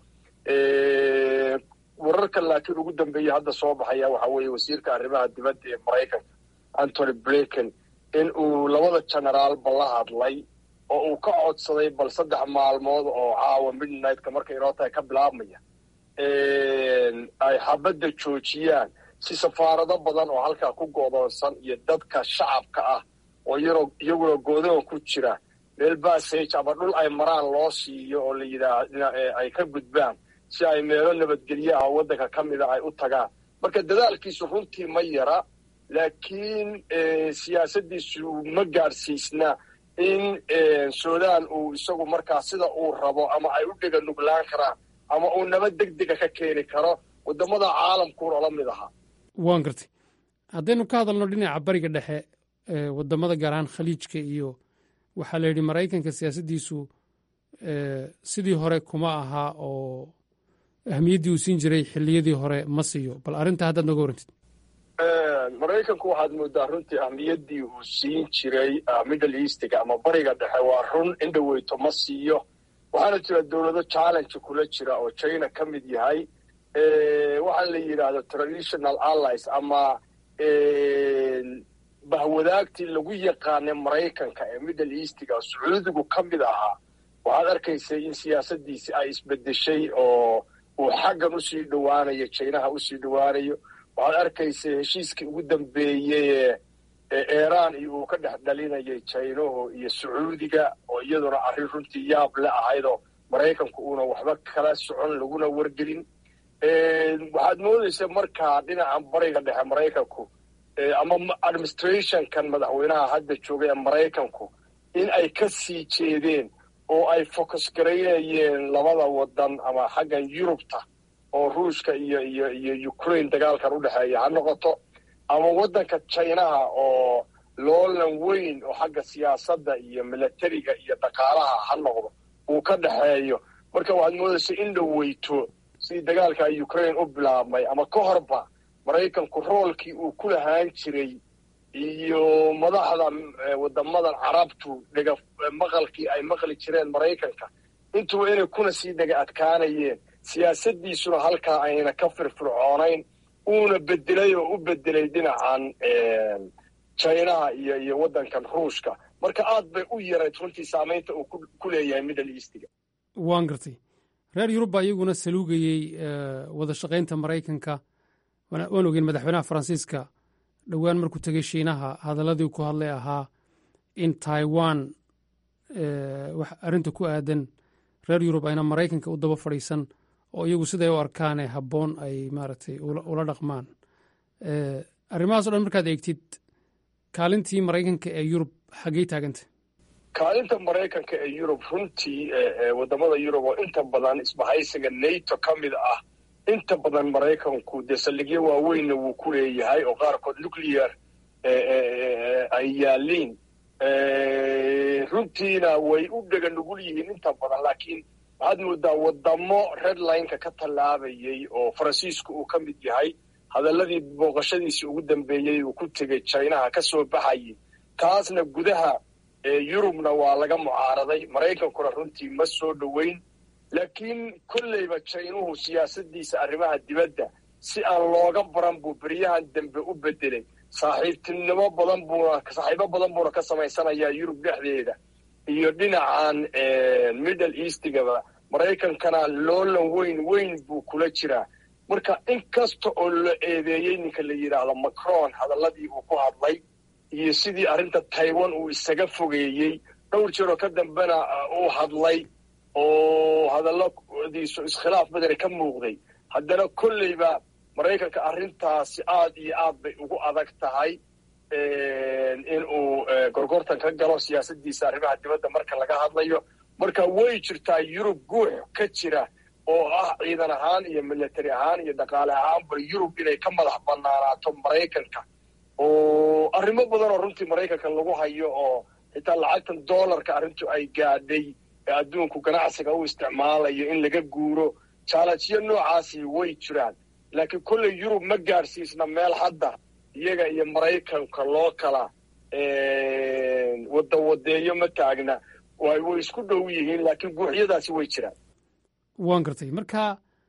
wararka laakiin ugu dambeeya hadda soo baxaya waxa weeye wasiirka arrimaha dibadda ee maraykanka antony blinken in uu labada generaalba la hadlay oo uu ka codsaday bal saddex maalmood oo caawa midnightka markay inoo tahay ka bilaabmaya ay xabadda joojiyaan si safaarado badan oo halkaa ku godoonsan iyo dadka shacabka ah oo iyaguna goodoon ku jira meel bassage ama dhul ay maraan loo siiyo oo la yidhaah ay ka gudbaan si ay meelo nabadgelyo ah oo waddanka ka mida ay u tagaan marka dadaalkiisu runtii ma yara laakiin siyaasaddiisu ma gaadhsiisna in sudan uu isagu markaa sida uu rabo ama ay u dhega nuglaan karaan ama uu nabad deg dega ka keeni karo waddamada caalamkuuna la mid ahaa waan gartay haddaynu ka hadalno dhinaca bariga dhexe waddamada gaar ahaan khaliijka iyo waxaa la yidhi maraykanka siyaasaddiisu sidii hore kuma ahaa oo ahmiyaddii uu siin jiray xilliyadii hore ma siiyo bal arrintaa haddaad nooga warantid maraykanku waxaad moodaa runtii ahmiyaddii uu siin jiray middle eastiga ama bariga dhexe waa run indhaweyto ma siiyo waxaana jira dowlado challenge kula jira oo china ka mid yahay waxaa la yidhaahdo traditional allies ama bahwadaagtii lagu yaqaanay maraykanka ee middle eastiga sacuudigu ka mid ahaa waxaad arkaysay in siyaasaddiisi ay isbedeshay oo uu xaggan usii dhowaanayo jinaha usii dhowaanayo waxaad arkaysay heshiiskii ugu dambeeyey ee iiraan iyo uu ka dhex dhalinayay jinahu iyo sacuudiga oo iyaduna arrin runtii yaab le ahaydoo maraykanku uuna waxba kala socon laguna wargelin waxaad moodaysa markaa dhinaca bariga dhexe maraykanku ama administrationkan madaxweynaha hadda joogay ee maraykanku in ay ka sii jeedeen oo ay focus garaynayeen labada wadan ama xaggan yurubta oo ruushka iyo iyo iyo ukraine dagaalkan u dhexeeya ha noqoto ama waddanka jinaha oo loolan weyn oo xagga siyaasadda iyo milatariga iyo dhaqaalaha ha noqdo uu ka dhexeeyo marka waxaad moodaysa in dhaweyto sidii dagaalka ukraine u bilaabmay ama ka horba maraykanku roolkii uu ku lahaan jiray iyo madaxda wadamadan carabtu dhega maqalkii ay maqli jireen maraykanka intuba inay kuna sii dhega adkaanayeen siyaasaddiisuna halkaa ayna ka firfircoonayn uuna bedelay oo u bedelay dhinacan jinaha iyo iyo waddankan ruushka marka aad bay u yarayd runtii saamaynta uu ku leeyahay middle eastiga waan gartay reer yurub baa iyaguna saluugayey wada shaqaynta maraykanka waan ogeyn madaxweynaha faransiiska dhowaan markuu tegey shiinaha hadalladii ku hadlay ahaa in taiwan wax arrinta ku aadan reer yurub ayna maraykanka u daba fadhiisan oo iyagu siday u arkaane habboon ay maaragtay ula dhaqmaan arrimahaas o dhan markaad eegtid kaalintii maraykanka ee yurub xaggey taaganta kaalinta maraykanka ee yurub runtii wadamada yurub oo inta badan isbahaysiga nato ka mid ah inta badan maraykanku dee saldhigyo waaweynna wuu ku leeyahay oo qaarkood nuclear ay yaaliin runtiina way u dhega nugul yihiin inta badan laakiin waxaad moodaa wadamo redlineka ka tallaabayay oo faransiisku uu ka mid yahay hadalladii booqashadiisii ugu dambeeyey uu ku tegey jinaha ka soo baxayay taasna gudaha yurubna waa laga mucaaraday maraykankuna runtii ma soo dhoweyn laakiin kolleyba jaynuhu siyaasadiisa arrimaha dibadda si aan looga baran buu beryahan dambe u bedelay saaxiibtinimo badan buuna saaxiibo badan buuna ka samaysanayaa yurub dhexdeeda iyo dhinacan middle eastigaba maraykankana loolan weyn weyn buu kula jiraa marka in kasta oo la eedeeyey ninka la yidhaahdo macron hadalladii uu ku hadlay iyo sidii arrinta taiwan uu isaga fogeeyey dhowr jeeroo ka dambena uu hadlay oo hadalladiisu iskhilaaf badani ka muuqday haddana kolleyba maraykanka arrintaasi aad iyo aad bay ugu adag tahay in uu gorgortan ka galo siyaasaddiisa arrimaha dibadda marka laga hadlayo marka way jirtaa yurub guux ka jira oo ah ciidan ahaan iyo military ahaan iyo dhaqaale ahaanba yurub inay ka madax banaanaato maraykanka oo arrimo badan oo runtii maraykanka lagu hayo oo xitaa lacagtan dollarka arrintu ay gaadhay ee adduunku ganacsiga u isticmaalayo in laga guuro jaalanjiyo noocaasi way jiraan laakiin kolley yurub ma gaadhsiisna meel hadda iyaga iyo maraykanka loo kala wadawadeeyo ma taagna way way isku dhow yihiin laakiin guuxyadaasi way jiraan waan gartay marka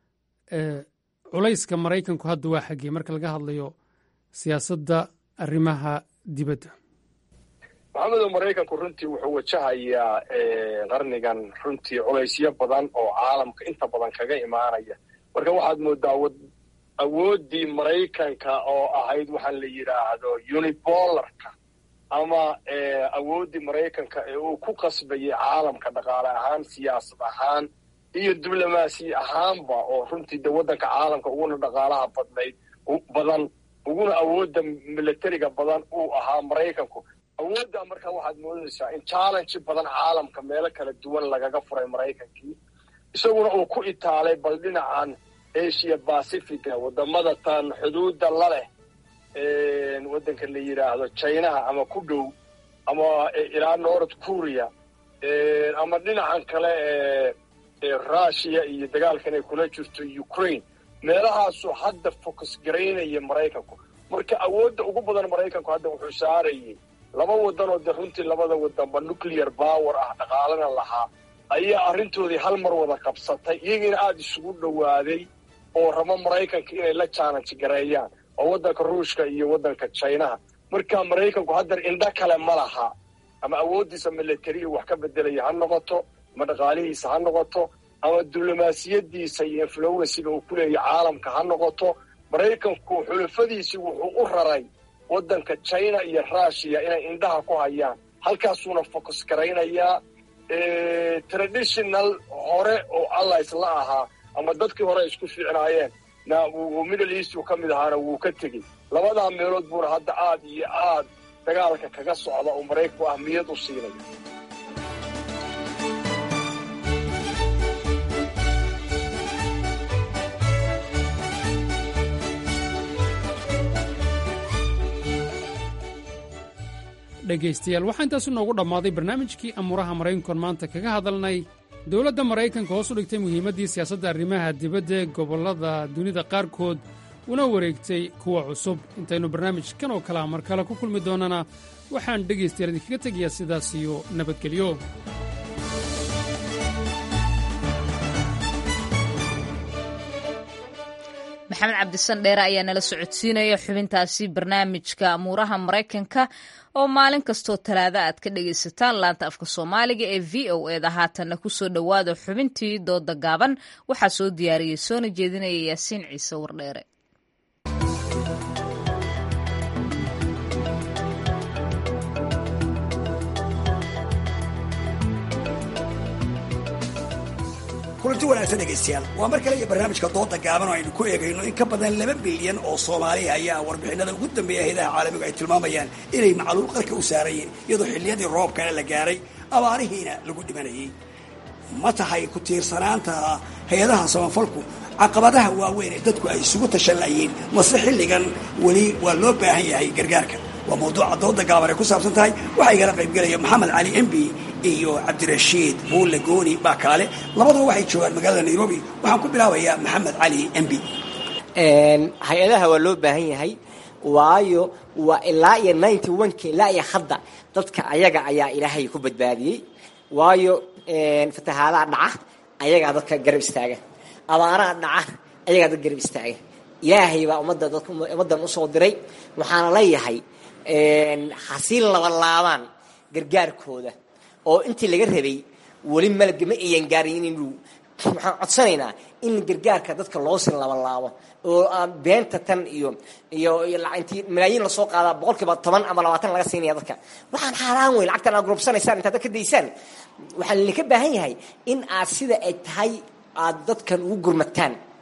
culayska maraykanku hadda waa xaggee marka laga hadlayo siyaasadda arrimaha dibadda maxamedo maraykanku runtii wuxuu wajahayaa qarnigan runtii culaysyo badan oo caalamka inta badan kaga imaanaya marka waxaad moodaa awooddii maraykanka oo ahayd waxaan la yidhaahdo unibolarka ama awooddii maraykanka ee uu ku qasbayay caalamka dhaqaale ahaan siyaasad ahaan iyo diblomaasi ahaanba oo runtii de waddanka caalamka uguna dhaqaalaha badnayd badan uguna awoodda militariga badan uu ahaa maraykanku awooddaa markaa waxaad moodaysaa in challenge badan caalamka meelo kala duwan lagaga furay maraykankii isaguna uu ku itaalay bal dhinacan asia pacifica wadamada tan xuduudda la leh waddanka la yidhaahdo chinaha ama ku dhow ama ilaa north korea ama dhinacan kale ee russia iyo dagaalkan ay kula jirto ukraine meelahaasuu hadda focus garaynaya maraykanku marka awoodda ugu badan maraykanku hadda wuxuu saarayay laba waddan oo de runtii labada wadanba nuclear power ah dhaqaalana lahaa ayaa arrintoodii hal mar wada qabsatay iyagiina aada isugu dhowaaday oo rabo maraykanka inay la challenge gareeyaan oo waddanka ruushka iyo waddanka chinaha marka maraykanku haddar indho kale ma laha ama awooddiisa militariya wax ka bedelaya ha noqoto ama dhaqaalihiisa ha noqoto ama diblomaasiyadiisa iyo influensiga uu ku leeyahy caalamka ha noqoto maraykanku xulafadiisii wuxuu u raray waddanka china iyo russia inay indhaha ku hayaan halkaasuuna focus garaynayaa traditional hore oo allies la ahaa ama dadkii hore isku fiicnaayeen na middle east uu ka mid ahaana wuu ka tegey labadaa meelood buuna hadda aad iyo aad dagaalka kaga socda oo maraykanku ahmiyad u siinaya dhegaystayaal waxaa intaasu noogu dhammaaday barnaamijkii amuuraha maraykankoon maanta kaga hadalnay dowladda maraykanka hoos u dhigtay muhiimaddii siyaasadda arrimaha dibadda ee gobollada dunida qaarkood una wareegtay kuwa cusub intaynu barnaamijkan oo kalea mar kale ku kulmi doonnana waxaan dhegaystayaal idinkaga tegayaa sidaas iyo nabadgelyo maxamed cabdisan dheere ayaa nala socodsiinaya xubintaasi barnaamijka amuuraha maraykanka oo maalin kastoo talaada aad ka dhagaysataan laanta afka soomaaliga ee v o eda haatanna kusoo dhowaada xubintii dooda gaaban waxaa soo diyaariyey soona jeedinaya yaasiin ciise wardheere kulanti wanaagsan dhegaystayaal waa mar kale iyo barnaamijka dooda gaaban oo aynu ku eegayno in ka badan laba bilyan oo soomaaliya ayaa warbixinada ugu dambeeya hayadaha caalamigu ay tilmaamayaan inay macluul qarka u saarayeen iyadoo xilliyadii roobkana la gaaray abaarihiina lagu dhimanayay ma tahay ku tiirsanaanta hay-adaha samafalku caqabadaha waaweyn ee dadku ay isugu tashanlayeen mase xilligan weli waa loo baahan yahay gargaarka waa mawduuca dooda gaaban ay ku saabsan tahay waxaa igala qaybgelaya maxamed cali embi iyo cabdirashiid buulle gooni baa kaale labaduba waxay joogaan magaalada nairobi waxaan ku bilaabayaa maxamed cali embi hay-adaha waa loo baahan yahay waayo waa ilaa iyo ninety oneka ilaa iyo hadda dadka ayaga ayaa ilaahay ku badbaadiyey waayo fatahaadaha dhaca ayagaa dadka garab istaaga abaaraha dhaca ayagaa dad garab istaaga ilaahay baa ummadda dadka ummaddan usoo diray waxaana leeyahay hasiin labalaabaan gargaarkooda oo intii laga rabay weli malga ma ayan gaarin inuu waxaan codsanaynaa in gargaarka dadka loo sin labalaabo oo aan beenta tan iyo iyo intii malaayiin lasoo qaadaa boqol kiiba toban ama labaatan laga siinaya dadka waxaan xaaraan weyn lacagtan aad gurubsanaysaan intaad dadka daysaan waxaa laydinka baahan yahay in aad sida ay tahay aad dadkan ugu gurmataan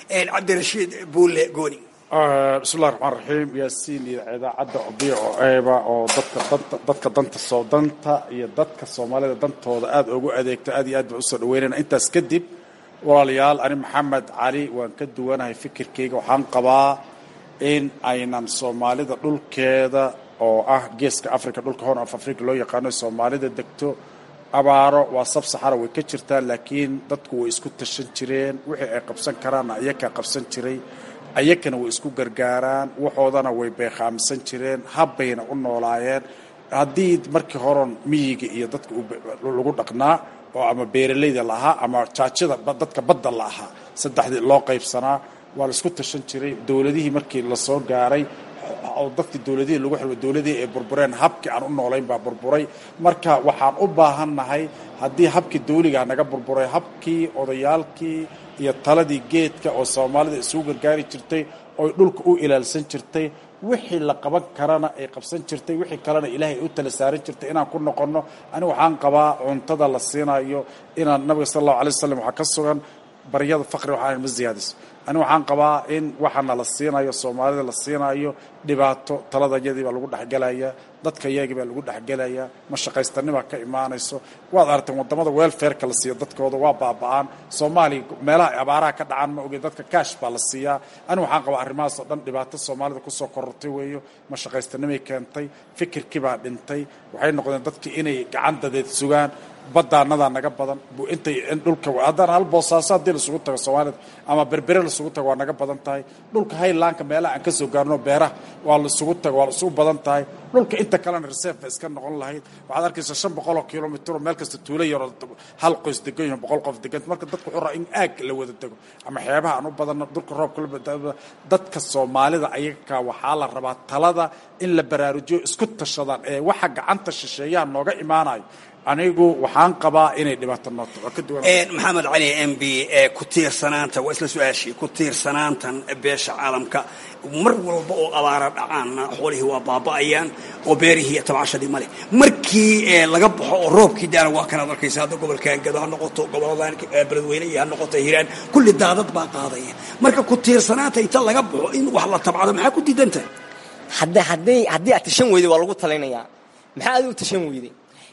cabdirashiid buule gooni bismillahi raxmaan raxiim yaasiin iyo idaacadda obiic oo eeba oo dadka danta dadka danta soo danta iyo dadka soomaalida dantooda aada ugu adeegto aad iyo aad baan usoo dhaweynayna intaas kadib walaalayaal ani maxamed cali waan ka duwanahay fikirkayga waxaan qabaa in aynan soomaalida dhulkeeda oo ah geeska africa dhulka horn of africa loo yaqaano soomaalida degto abaaro waa sab saxara way ka jirtaa laakiin dadku way isku tashan jireen wixii ay qabsan karaanna ayakaa qabsan jiray ayakana way isku gargaaraan waxoodana way beeqaamsan jireen habbayna u noolaayeen haddii markii horon miyiga iyo dadka lagu dhaqnaa oo ama beeralayda la ahaa ama jaajada dadka badda la ahaa saddexdii loo qaybsanaa waa la isku tashan jiray dowladihii markii lasoo gaaray oo dadkii dowladihii lagu xilwa dowladihii ay burbureen habkii aan u noolayn baa burburay marka waxaan u baahannahay haddii habkii dawligaa naga burburay habkii odayaalkii iyo taladii geedka oo soomaalida isugu gargaari jirtay oy dhulka u ilaalsan jirtay wixii la qaban karana ay qabsan jirtay wixii kalena ilaahay u tala saaran jirtay inaan ku noqonno ani waxaan qabaa cuntada la siinayo inaan nabiga sala allahu alay wasalam waxaa ka sugan baryada faqri waxaan ma ziyaadiso ani waxaan qabaa in waxaana la siinayo soomaalida la siinayo dhibaato taladayadii baa lagu dhexgelaya dadka iyagii baa lagu dhexgelaya mashaqaystanibaa ka imaanayso waad aragteen wadamada welfareka la siiyo dadkooda waa baaba-aan soomaaliya meelaha ay abaaraha ka dhacaan ma oge dadka kaash baa la siiyaa ani waxaan qabaa arrimahaas oo dhan dhibaato soomaalida kusoo korortay weeyo mashaqaystanimay keentay fikirkii baa dhintay waxay noqdeen dadkii inay gacan dadeed sugaan badaanadaa naga badan intay dhulka haddana hal boosaaso haddii lasugu tago soomaalida ama berbere lasugu tago waa naga badan tahay dhulka haylaanka meelaha aan ka soo gaarno beeraha waa lasugu tago waa lasugu badan tahay dhulka inta kalena reserve ba iska noqon lahayd waxaad arkaysa shan boqol oo kilomitr oo meel kasta tuulo yaroo hal qoys degan yaho boqol qof degan marka dadku wuxuu raa in aag la wada dego ama xeebaha aan u badanno dhulka roobka la dadka soomaalida ayaga waxaa la rabaa talada in la baraarujiyo isku tashadaan ee waxa gacanta shisheeyaha nooga imaanayo anigu waxaan qabaa inay dhibaato nooto waa ka duwan maxamed cali m b ku tiirsanaanta waa isla su-aashii ku tiirsanaantan beesha caalamka mar walba oo abaara dhacaanna xoolihii waa baaba'ayaan oo beerihii tabcashadii male markii laga baxo oo roobkii daana waa kanaad arkaysa hadda gobolka angado ha noqoto goboladan beledweyne iyo ha noqoto hiiraan kulli daadad baa qaadaya marka ku tiirsanaanta inta laga baxo in wax la tabcado maxaa ku diidanta hadda haddii haddii aad tashan weyday waa lagu talinayaa maxaa adigu tashan weyday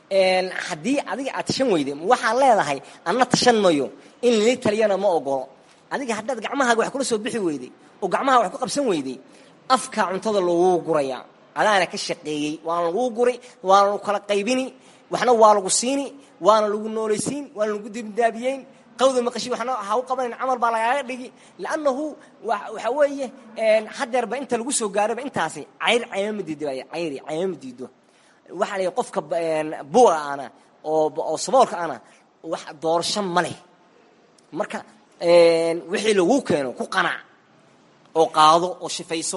haddii adiga aad tashan weyday waxaad leedahay anna tashan mayo in lili taliyana ma ogolo adiga haddaad gacmahaaga wax kula soo bixi weyday oo gacmaha wax ku qabsan weyday afka cuntada laguu guraya adaana ka shaqeeyey waana laguu guri waana lagu kala qaybini waxna waa lagu siini waana lagu noolaysiin waana lagu dibdaabiyeyn qawda maqashi waxna ha u qabanin camal baa lagaaga dhigi liannahu waxa weeye hadeerba inta lagu soo gaaraba intaasi cayr caymama diido cayri caymama diido waxaa la qofka buga ana oo saboolka ana wax doorasho ma leh marka wixii laguu keeno ku qanac oo qaado oo shifayso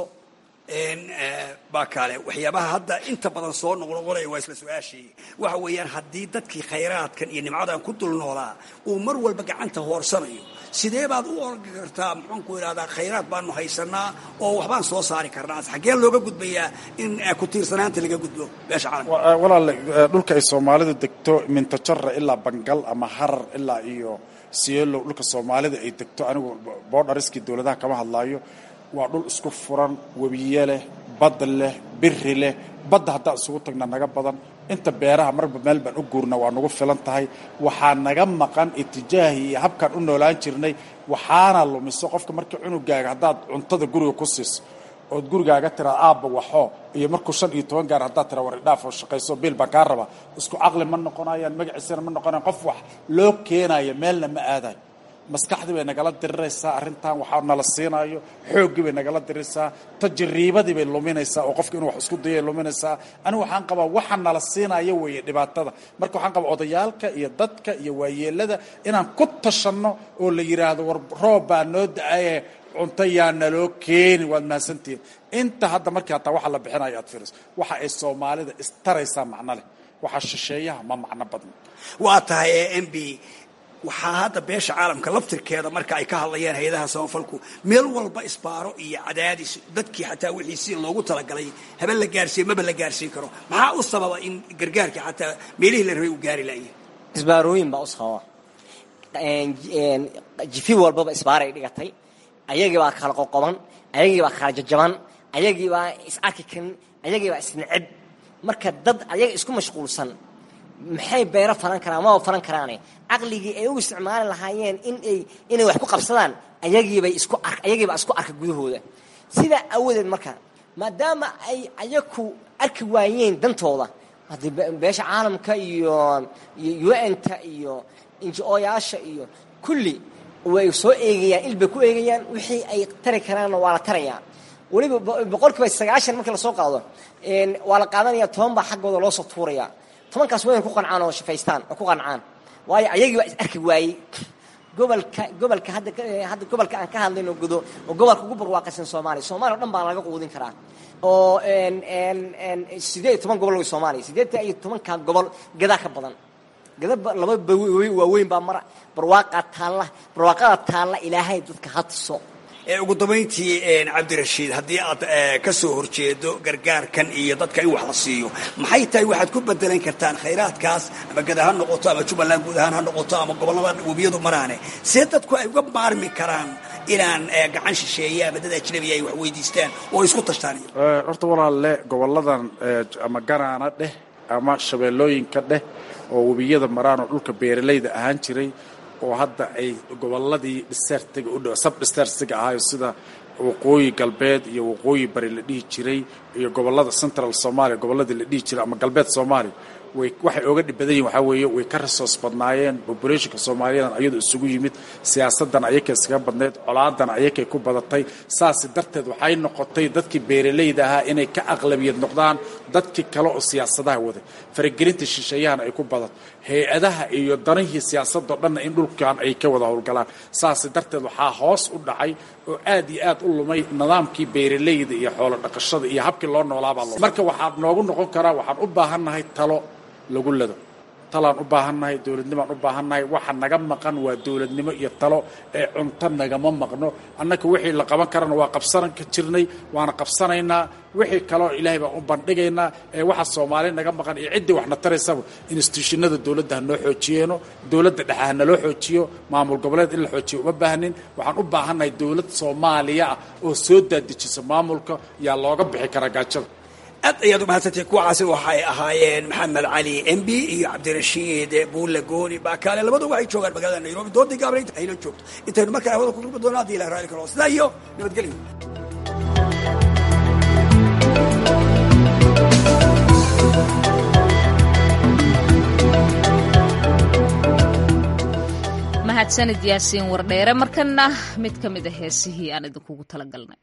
baa kaale waxyaabaha hadda inta badan soo noqnoqonaya waa isla su-aashii waxa weeyaan haddii dadkii khayraadkan iyo nimcadan ku dul noolaa uu mar walba gacanta hoorsanayo sidee baad u orgi kartaa muxuanku idhahdaa khayraad baanu haysanaa oo waxbaan soo saari karnaa xaggee looga gudbayaa in ku tiirsanaanta laga gudbo beesha caalamka walaale dhulka ay soomaalidu degto mintajara ilaa bangal ama harar ilaa iyo sielo dhulka soomaalida ay degto anigu boodhariskii dowladaha kama hadlaayo waa dhul isku furan webiye leh bad leh biri leh badda haddaan isugu tagna naga badan inta beeraha marba meel baan u guurna waa nagu filan tahay waxaa naga maqan itijaahii iyo habkaan u noolaan jirnay waxaana lumiso qofka markii cunugaaga haddaad cuntada guriga ku siiso ood gurigaaga tiraa aabba waxoo iyo markuu shan iyo toban gaar haddaad tiraa waridhaaf oo shaqayso biil baan kaa rabaa isku caqli ma noqonayaan magaciisana ma noqonayan qof wax loo keenayo meelna ma aadayo maskaxdii bay nagala diriraysaa arrintan waxaa nala siinaayo xooggii bay nagala diriraysaa tajriibadii bay luminaysaa oo qofka inuu wax isku dayay luminaysaa anigu waxaan qabaa waxa nala siinaayo weeye dhibaatada marka waxaan qabaa odayaalka iyo dadka iyo waayeelada inaan ku tashanno oo la yidhaahdo war roob baa noo da-aye cunto yaa naloo keeni waad mahadsantihiin inta hadda markii hataa waxa la bixinayo aad fiiriso waxa ay soomaalida istaraysaa macno leh waxaa shisheeyaha ma macno badna waa tahay ee m b waxaa hadda beesha caalamka laftirkeeda marka ay ka hadlayaan hay-adaha samafalku meel walba isbaaro iyo cadaadis dadkii xataa wixii si loogu talagalay haba la gaarsiiyo maba la gaarsiin karo maxaa u sababa in gargaarkii xataa meelihii la rabay uu gaari laaya isbaarooyin baa u sababa jifi walbaba isbaaray dhigatay ayagii baa kala qoqoban ayagii baa kala jajaban ayagii baa is arki karin ayagii baa isneceb marka dad ayaga isku mashquulsan maxay beero falan karaan maba falan karaane caqligii ay u isticmaali lahaayeen inay inay wax ku qabsadaan ayagiibay isku ar ayagiibaa isku arka gudahooda sidaa awadeed marka maadaama ay ayaku arki waayeen dantooda haddii beesha caalamka iyo iyo un-ta iyo inji-ooyaasha iyo kulli way soo eegayaan il bay ku eegayaan wixii ay tari karaanna waa la tarayaa weliba boqol kiiba sagaashan markii lasoo qaado waa la qaadanaya toban baa xaggooda loo soo tuuraya tobankaas waa inay ku qancaan oo shafaystaan oo ku qancaan waayo ayagii baa is arki waayey gobolka gobolka hadda hadda gobolka aan ka hadlayno gudo oo gobolka ugu barwaaqaysan soomaaliya soomaaliya o dhan baa laga quudin karaa oo sideed iyo toban gobol wey soomaaliya sideedta iyo tobanka gobol gadaa ka badan gada laba waaweyn baa mara barwaaqaa taalla barwaaqada taalla ilaahay dadka ha tuso ugu dambayntii cabdirashiid haddii aad ka soo horjeedo gargaarkan iyo dadka in wax la siiyo maxay tahay waxaad ku bedelan kartaan khayraadkaas ama gada ha noqoto ama jubbaland guud ahaan ha noqoto ama gobollada webiyadu maraane see dadku ay uga maarmi karaan inaan gacan shisheeye ama dad ajnabiya ay wax weydiistaan oo isku tashtaan horta walaalle goboladan ama ganaana dheh ama shabeellooyinka dheh oo webiyada maraan oo dhulka beeralayda ahaan jiray oo hadda ay goboladii dhisertiga u dhow sab dhisertiga ahaayo sida waqooyi galbeed iyo waqooyi bari la dhihi jiray iyo gobolada central somalia goboladii la dhihi jiray ama galbeed soomaaliya way waxay ooga dhib badan yihin waxaa weeye way ka resource badnaayeen populationka soomaaliyadan ayadu isugu yimid siyaasadan ayakay iskaga badnayd colaadan ayakay ku badatay saasi darteed waxay noqotay dadkii beeralayda ahaa inay ka aqlabiyad noqdaan dadkii kale oo siyaasadaha waday faragelinta shisheeyahana ay ku badato hay-adaha iyo danihii siyaasadoo dhanna in dhulkan ay ka wada howlgalaan saasi darteed waxaa hoos u dhacay oo aad iyo aad u lumay nidaamkii beeralayda iyo xoolo dhaqashada iyo habkii loo noolaabaa marka waxaa noogu noqon karaa waxaan u baahannahay talo lagu lado talaan u baahannahay dowladnimaan u baahannahay waxa naga maqan waa dowladnimo iyo talo ee cunto nagama maqno annaka wixii la qaban karana waa qabsan ka jirnay waana qabsanaynaa wixii kaleo ilaahay baan u bandhigaynaa ee waxa soomaali naga maqan iyo ciddii waxna taraysaba instituushinada dowladda ha noo xoojiyeeno dowladda dhexe ha naloo xoojiyo maamul goboleed in la xoojiyo uma baahnin waxaan u baahannahay dowlad soomaaliya ah oo soo daadejisa maamulka yaa looga bixi karaa gaajada aad ayaad u mahadsantay kuwacaasi waxay ahaayeen maxamed cali m b iyo cabdirashiid buulle gooni baakaale labadu waxay joogaan magaalada nairobi doodii gaabnaynta ayla joogto intaynu markaa hawada ku kulmi doona haddii ilah raali karo sidaa iyo nabadgelyo mahadsanid yaasiin wardheere markana mid ka mid a heesihii aan idinkugu talagalnay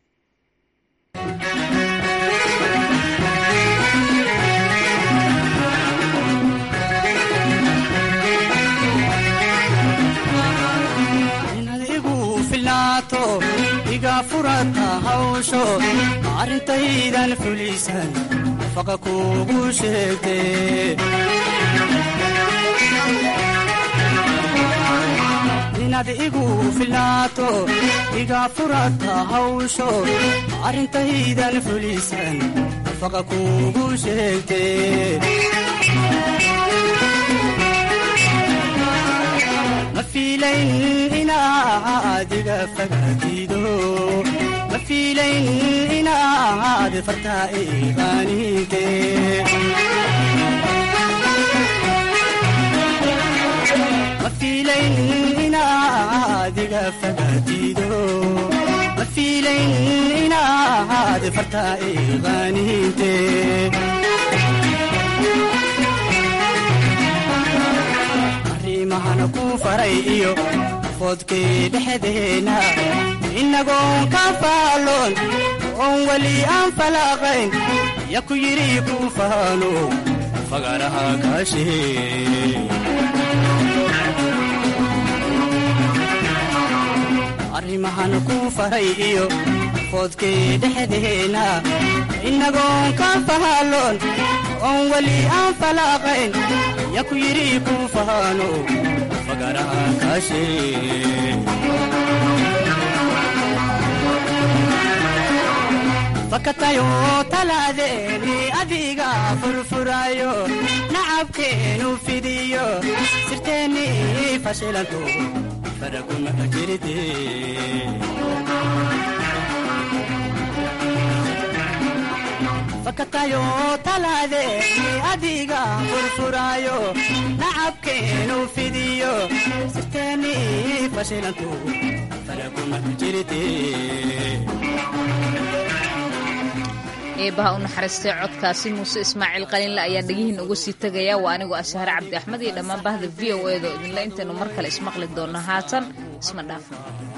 iga furata hawsho arrintaydan fulisan faqa kuugu sheegte inaad igu filaato iga furata hawsho arrintaydan fulisan faqa kuugu sheegte ma fiilayn inaad iga fagaatido ma fiilayn inaad fartaa iqaaninte ma fiilayn inaad iga fagaatido ma fiilayn inaad fartaa iqaaninte arrimahana ku faray iyo foodkii dhexdeena innagoon ka faaloon oon weli aan falaaqayn ya ku yidhi ku faalo fagaraha kaashee arrimahana ku faray iyo foodkii dhexdeena innagoon ka faaloon oon weli aan falaaqayn ya ku yidhi ku faano fagaraha kaashee fakatayo talaadeeni adiga furfurayo nacabkeenu fidiyo sirteeni fashilanto faraguma jirte fakatayo talaadeeni adiga furfuraayo nacabkeenu fidiyo sirteeni fashilantu falakuma jirte eebaha u naxariistay codkaasi muuse ismaaciil qalinle ayaan dhegihiin uga sii tegayaa waa anigoo ashaare cabdi axmed iyo dhammaan bahda v o edo idinle intaynu mar kale ismaqli doonno haatan isma dhaafno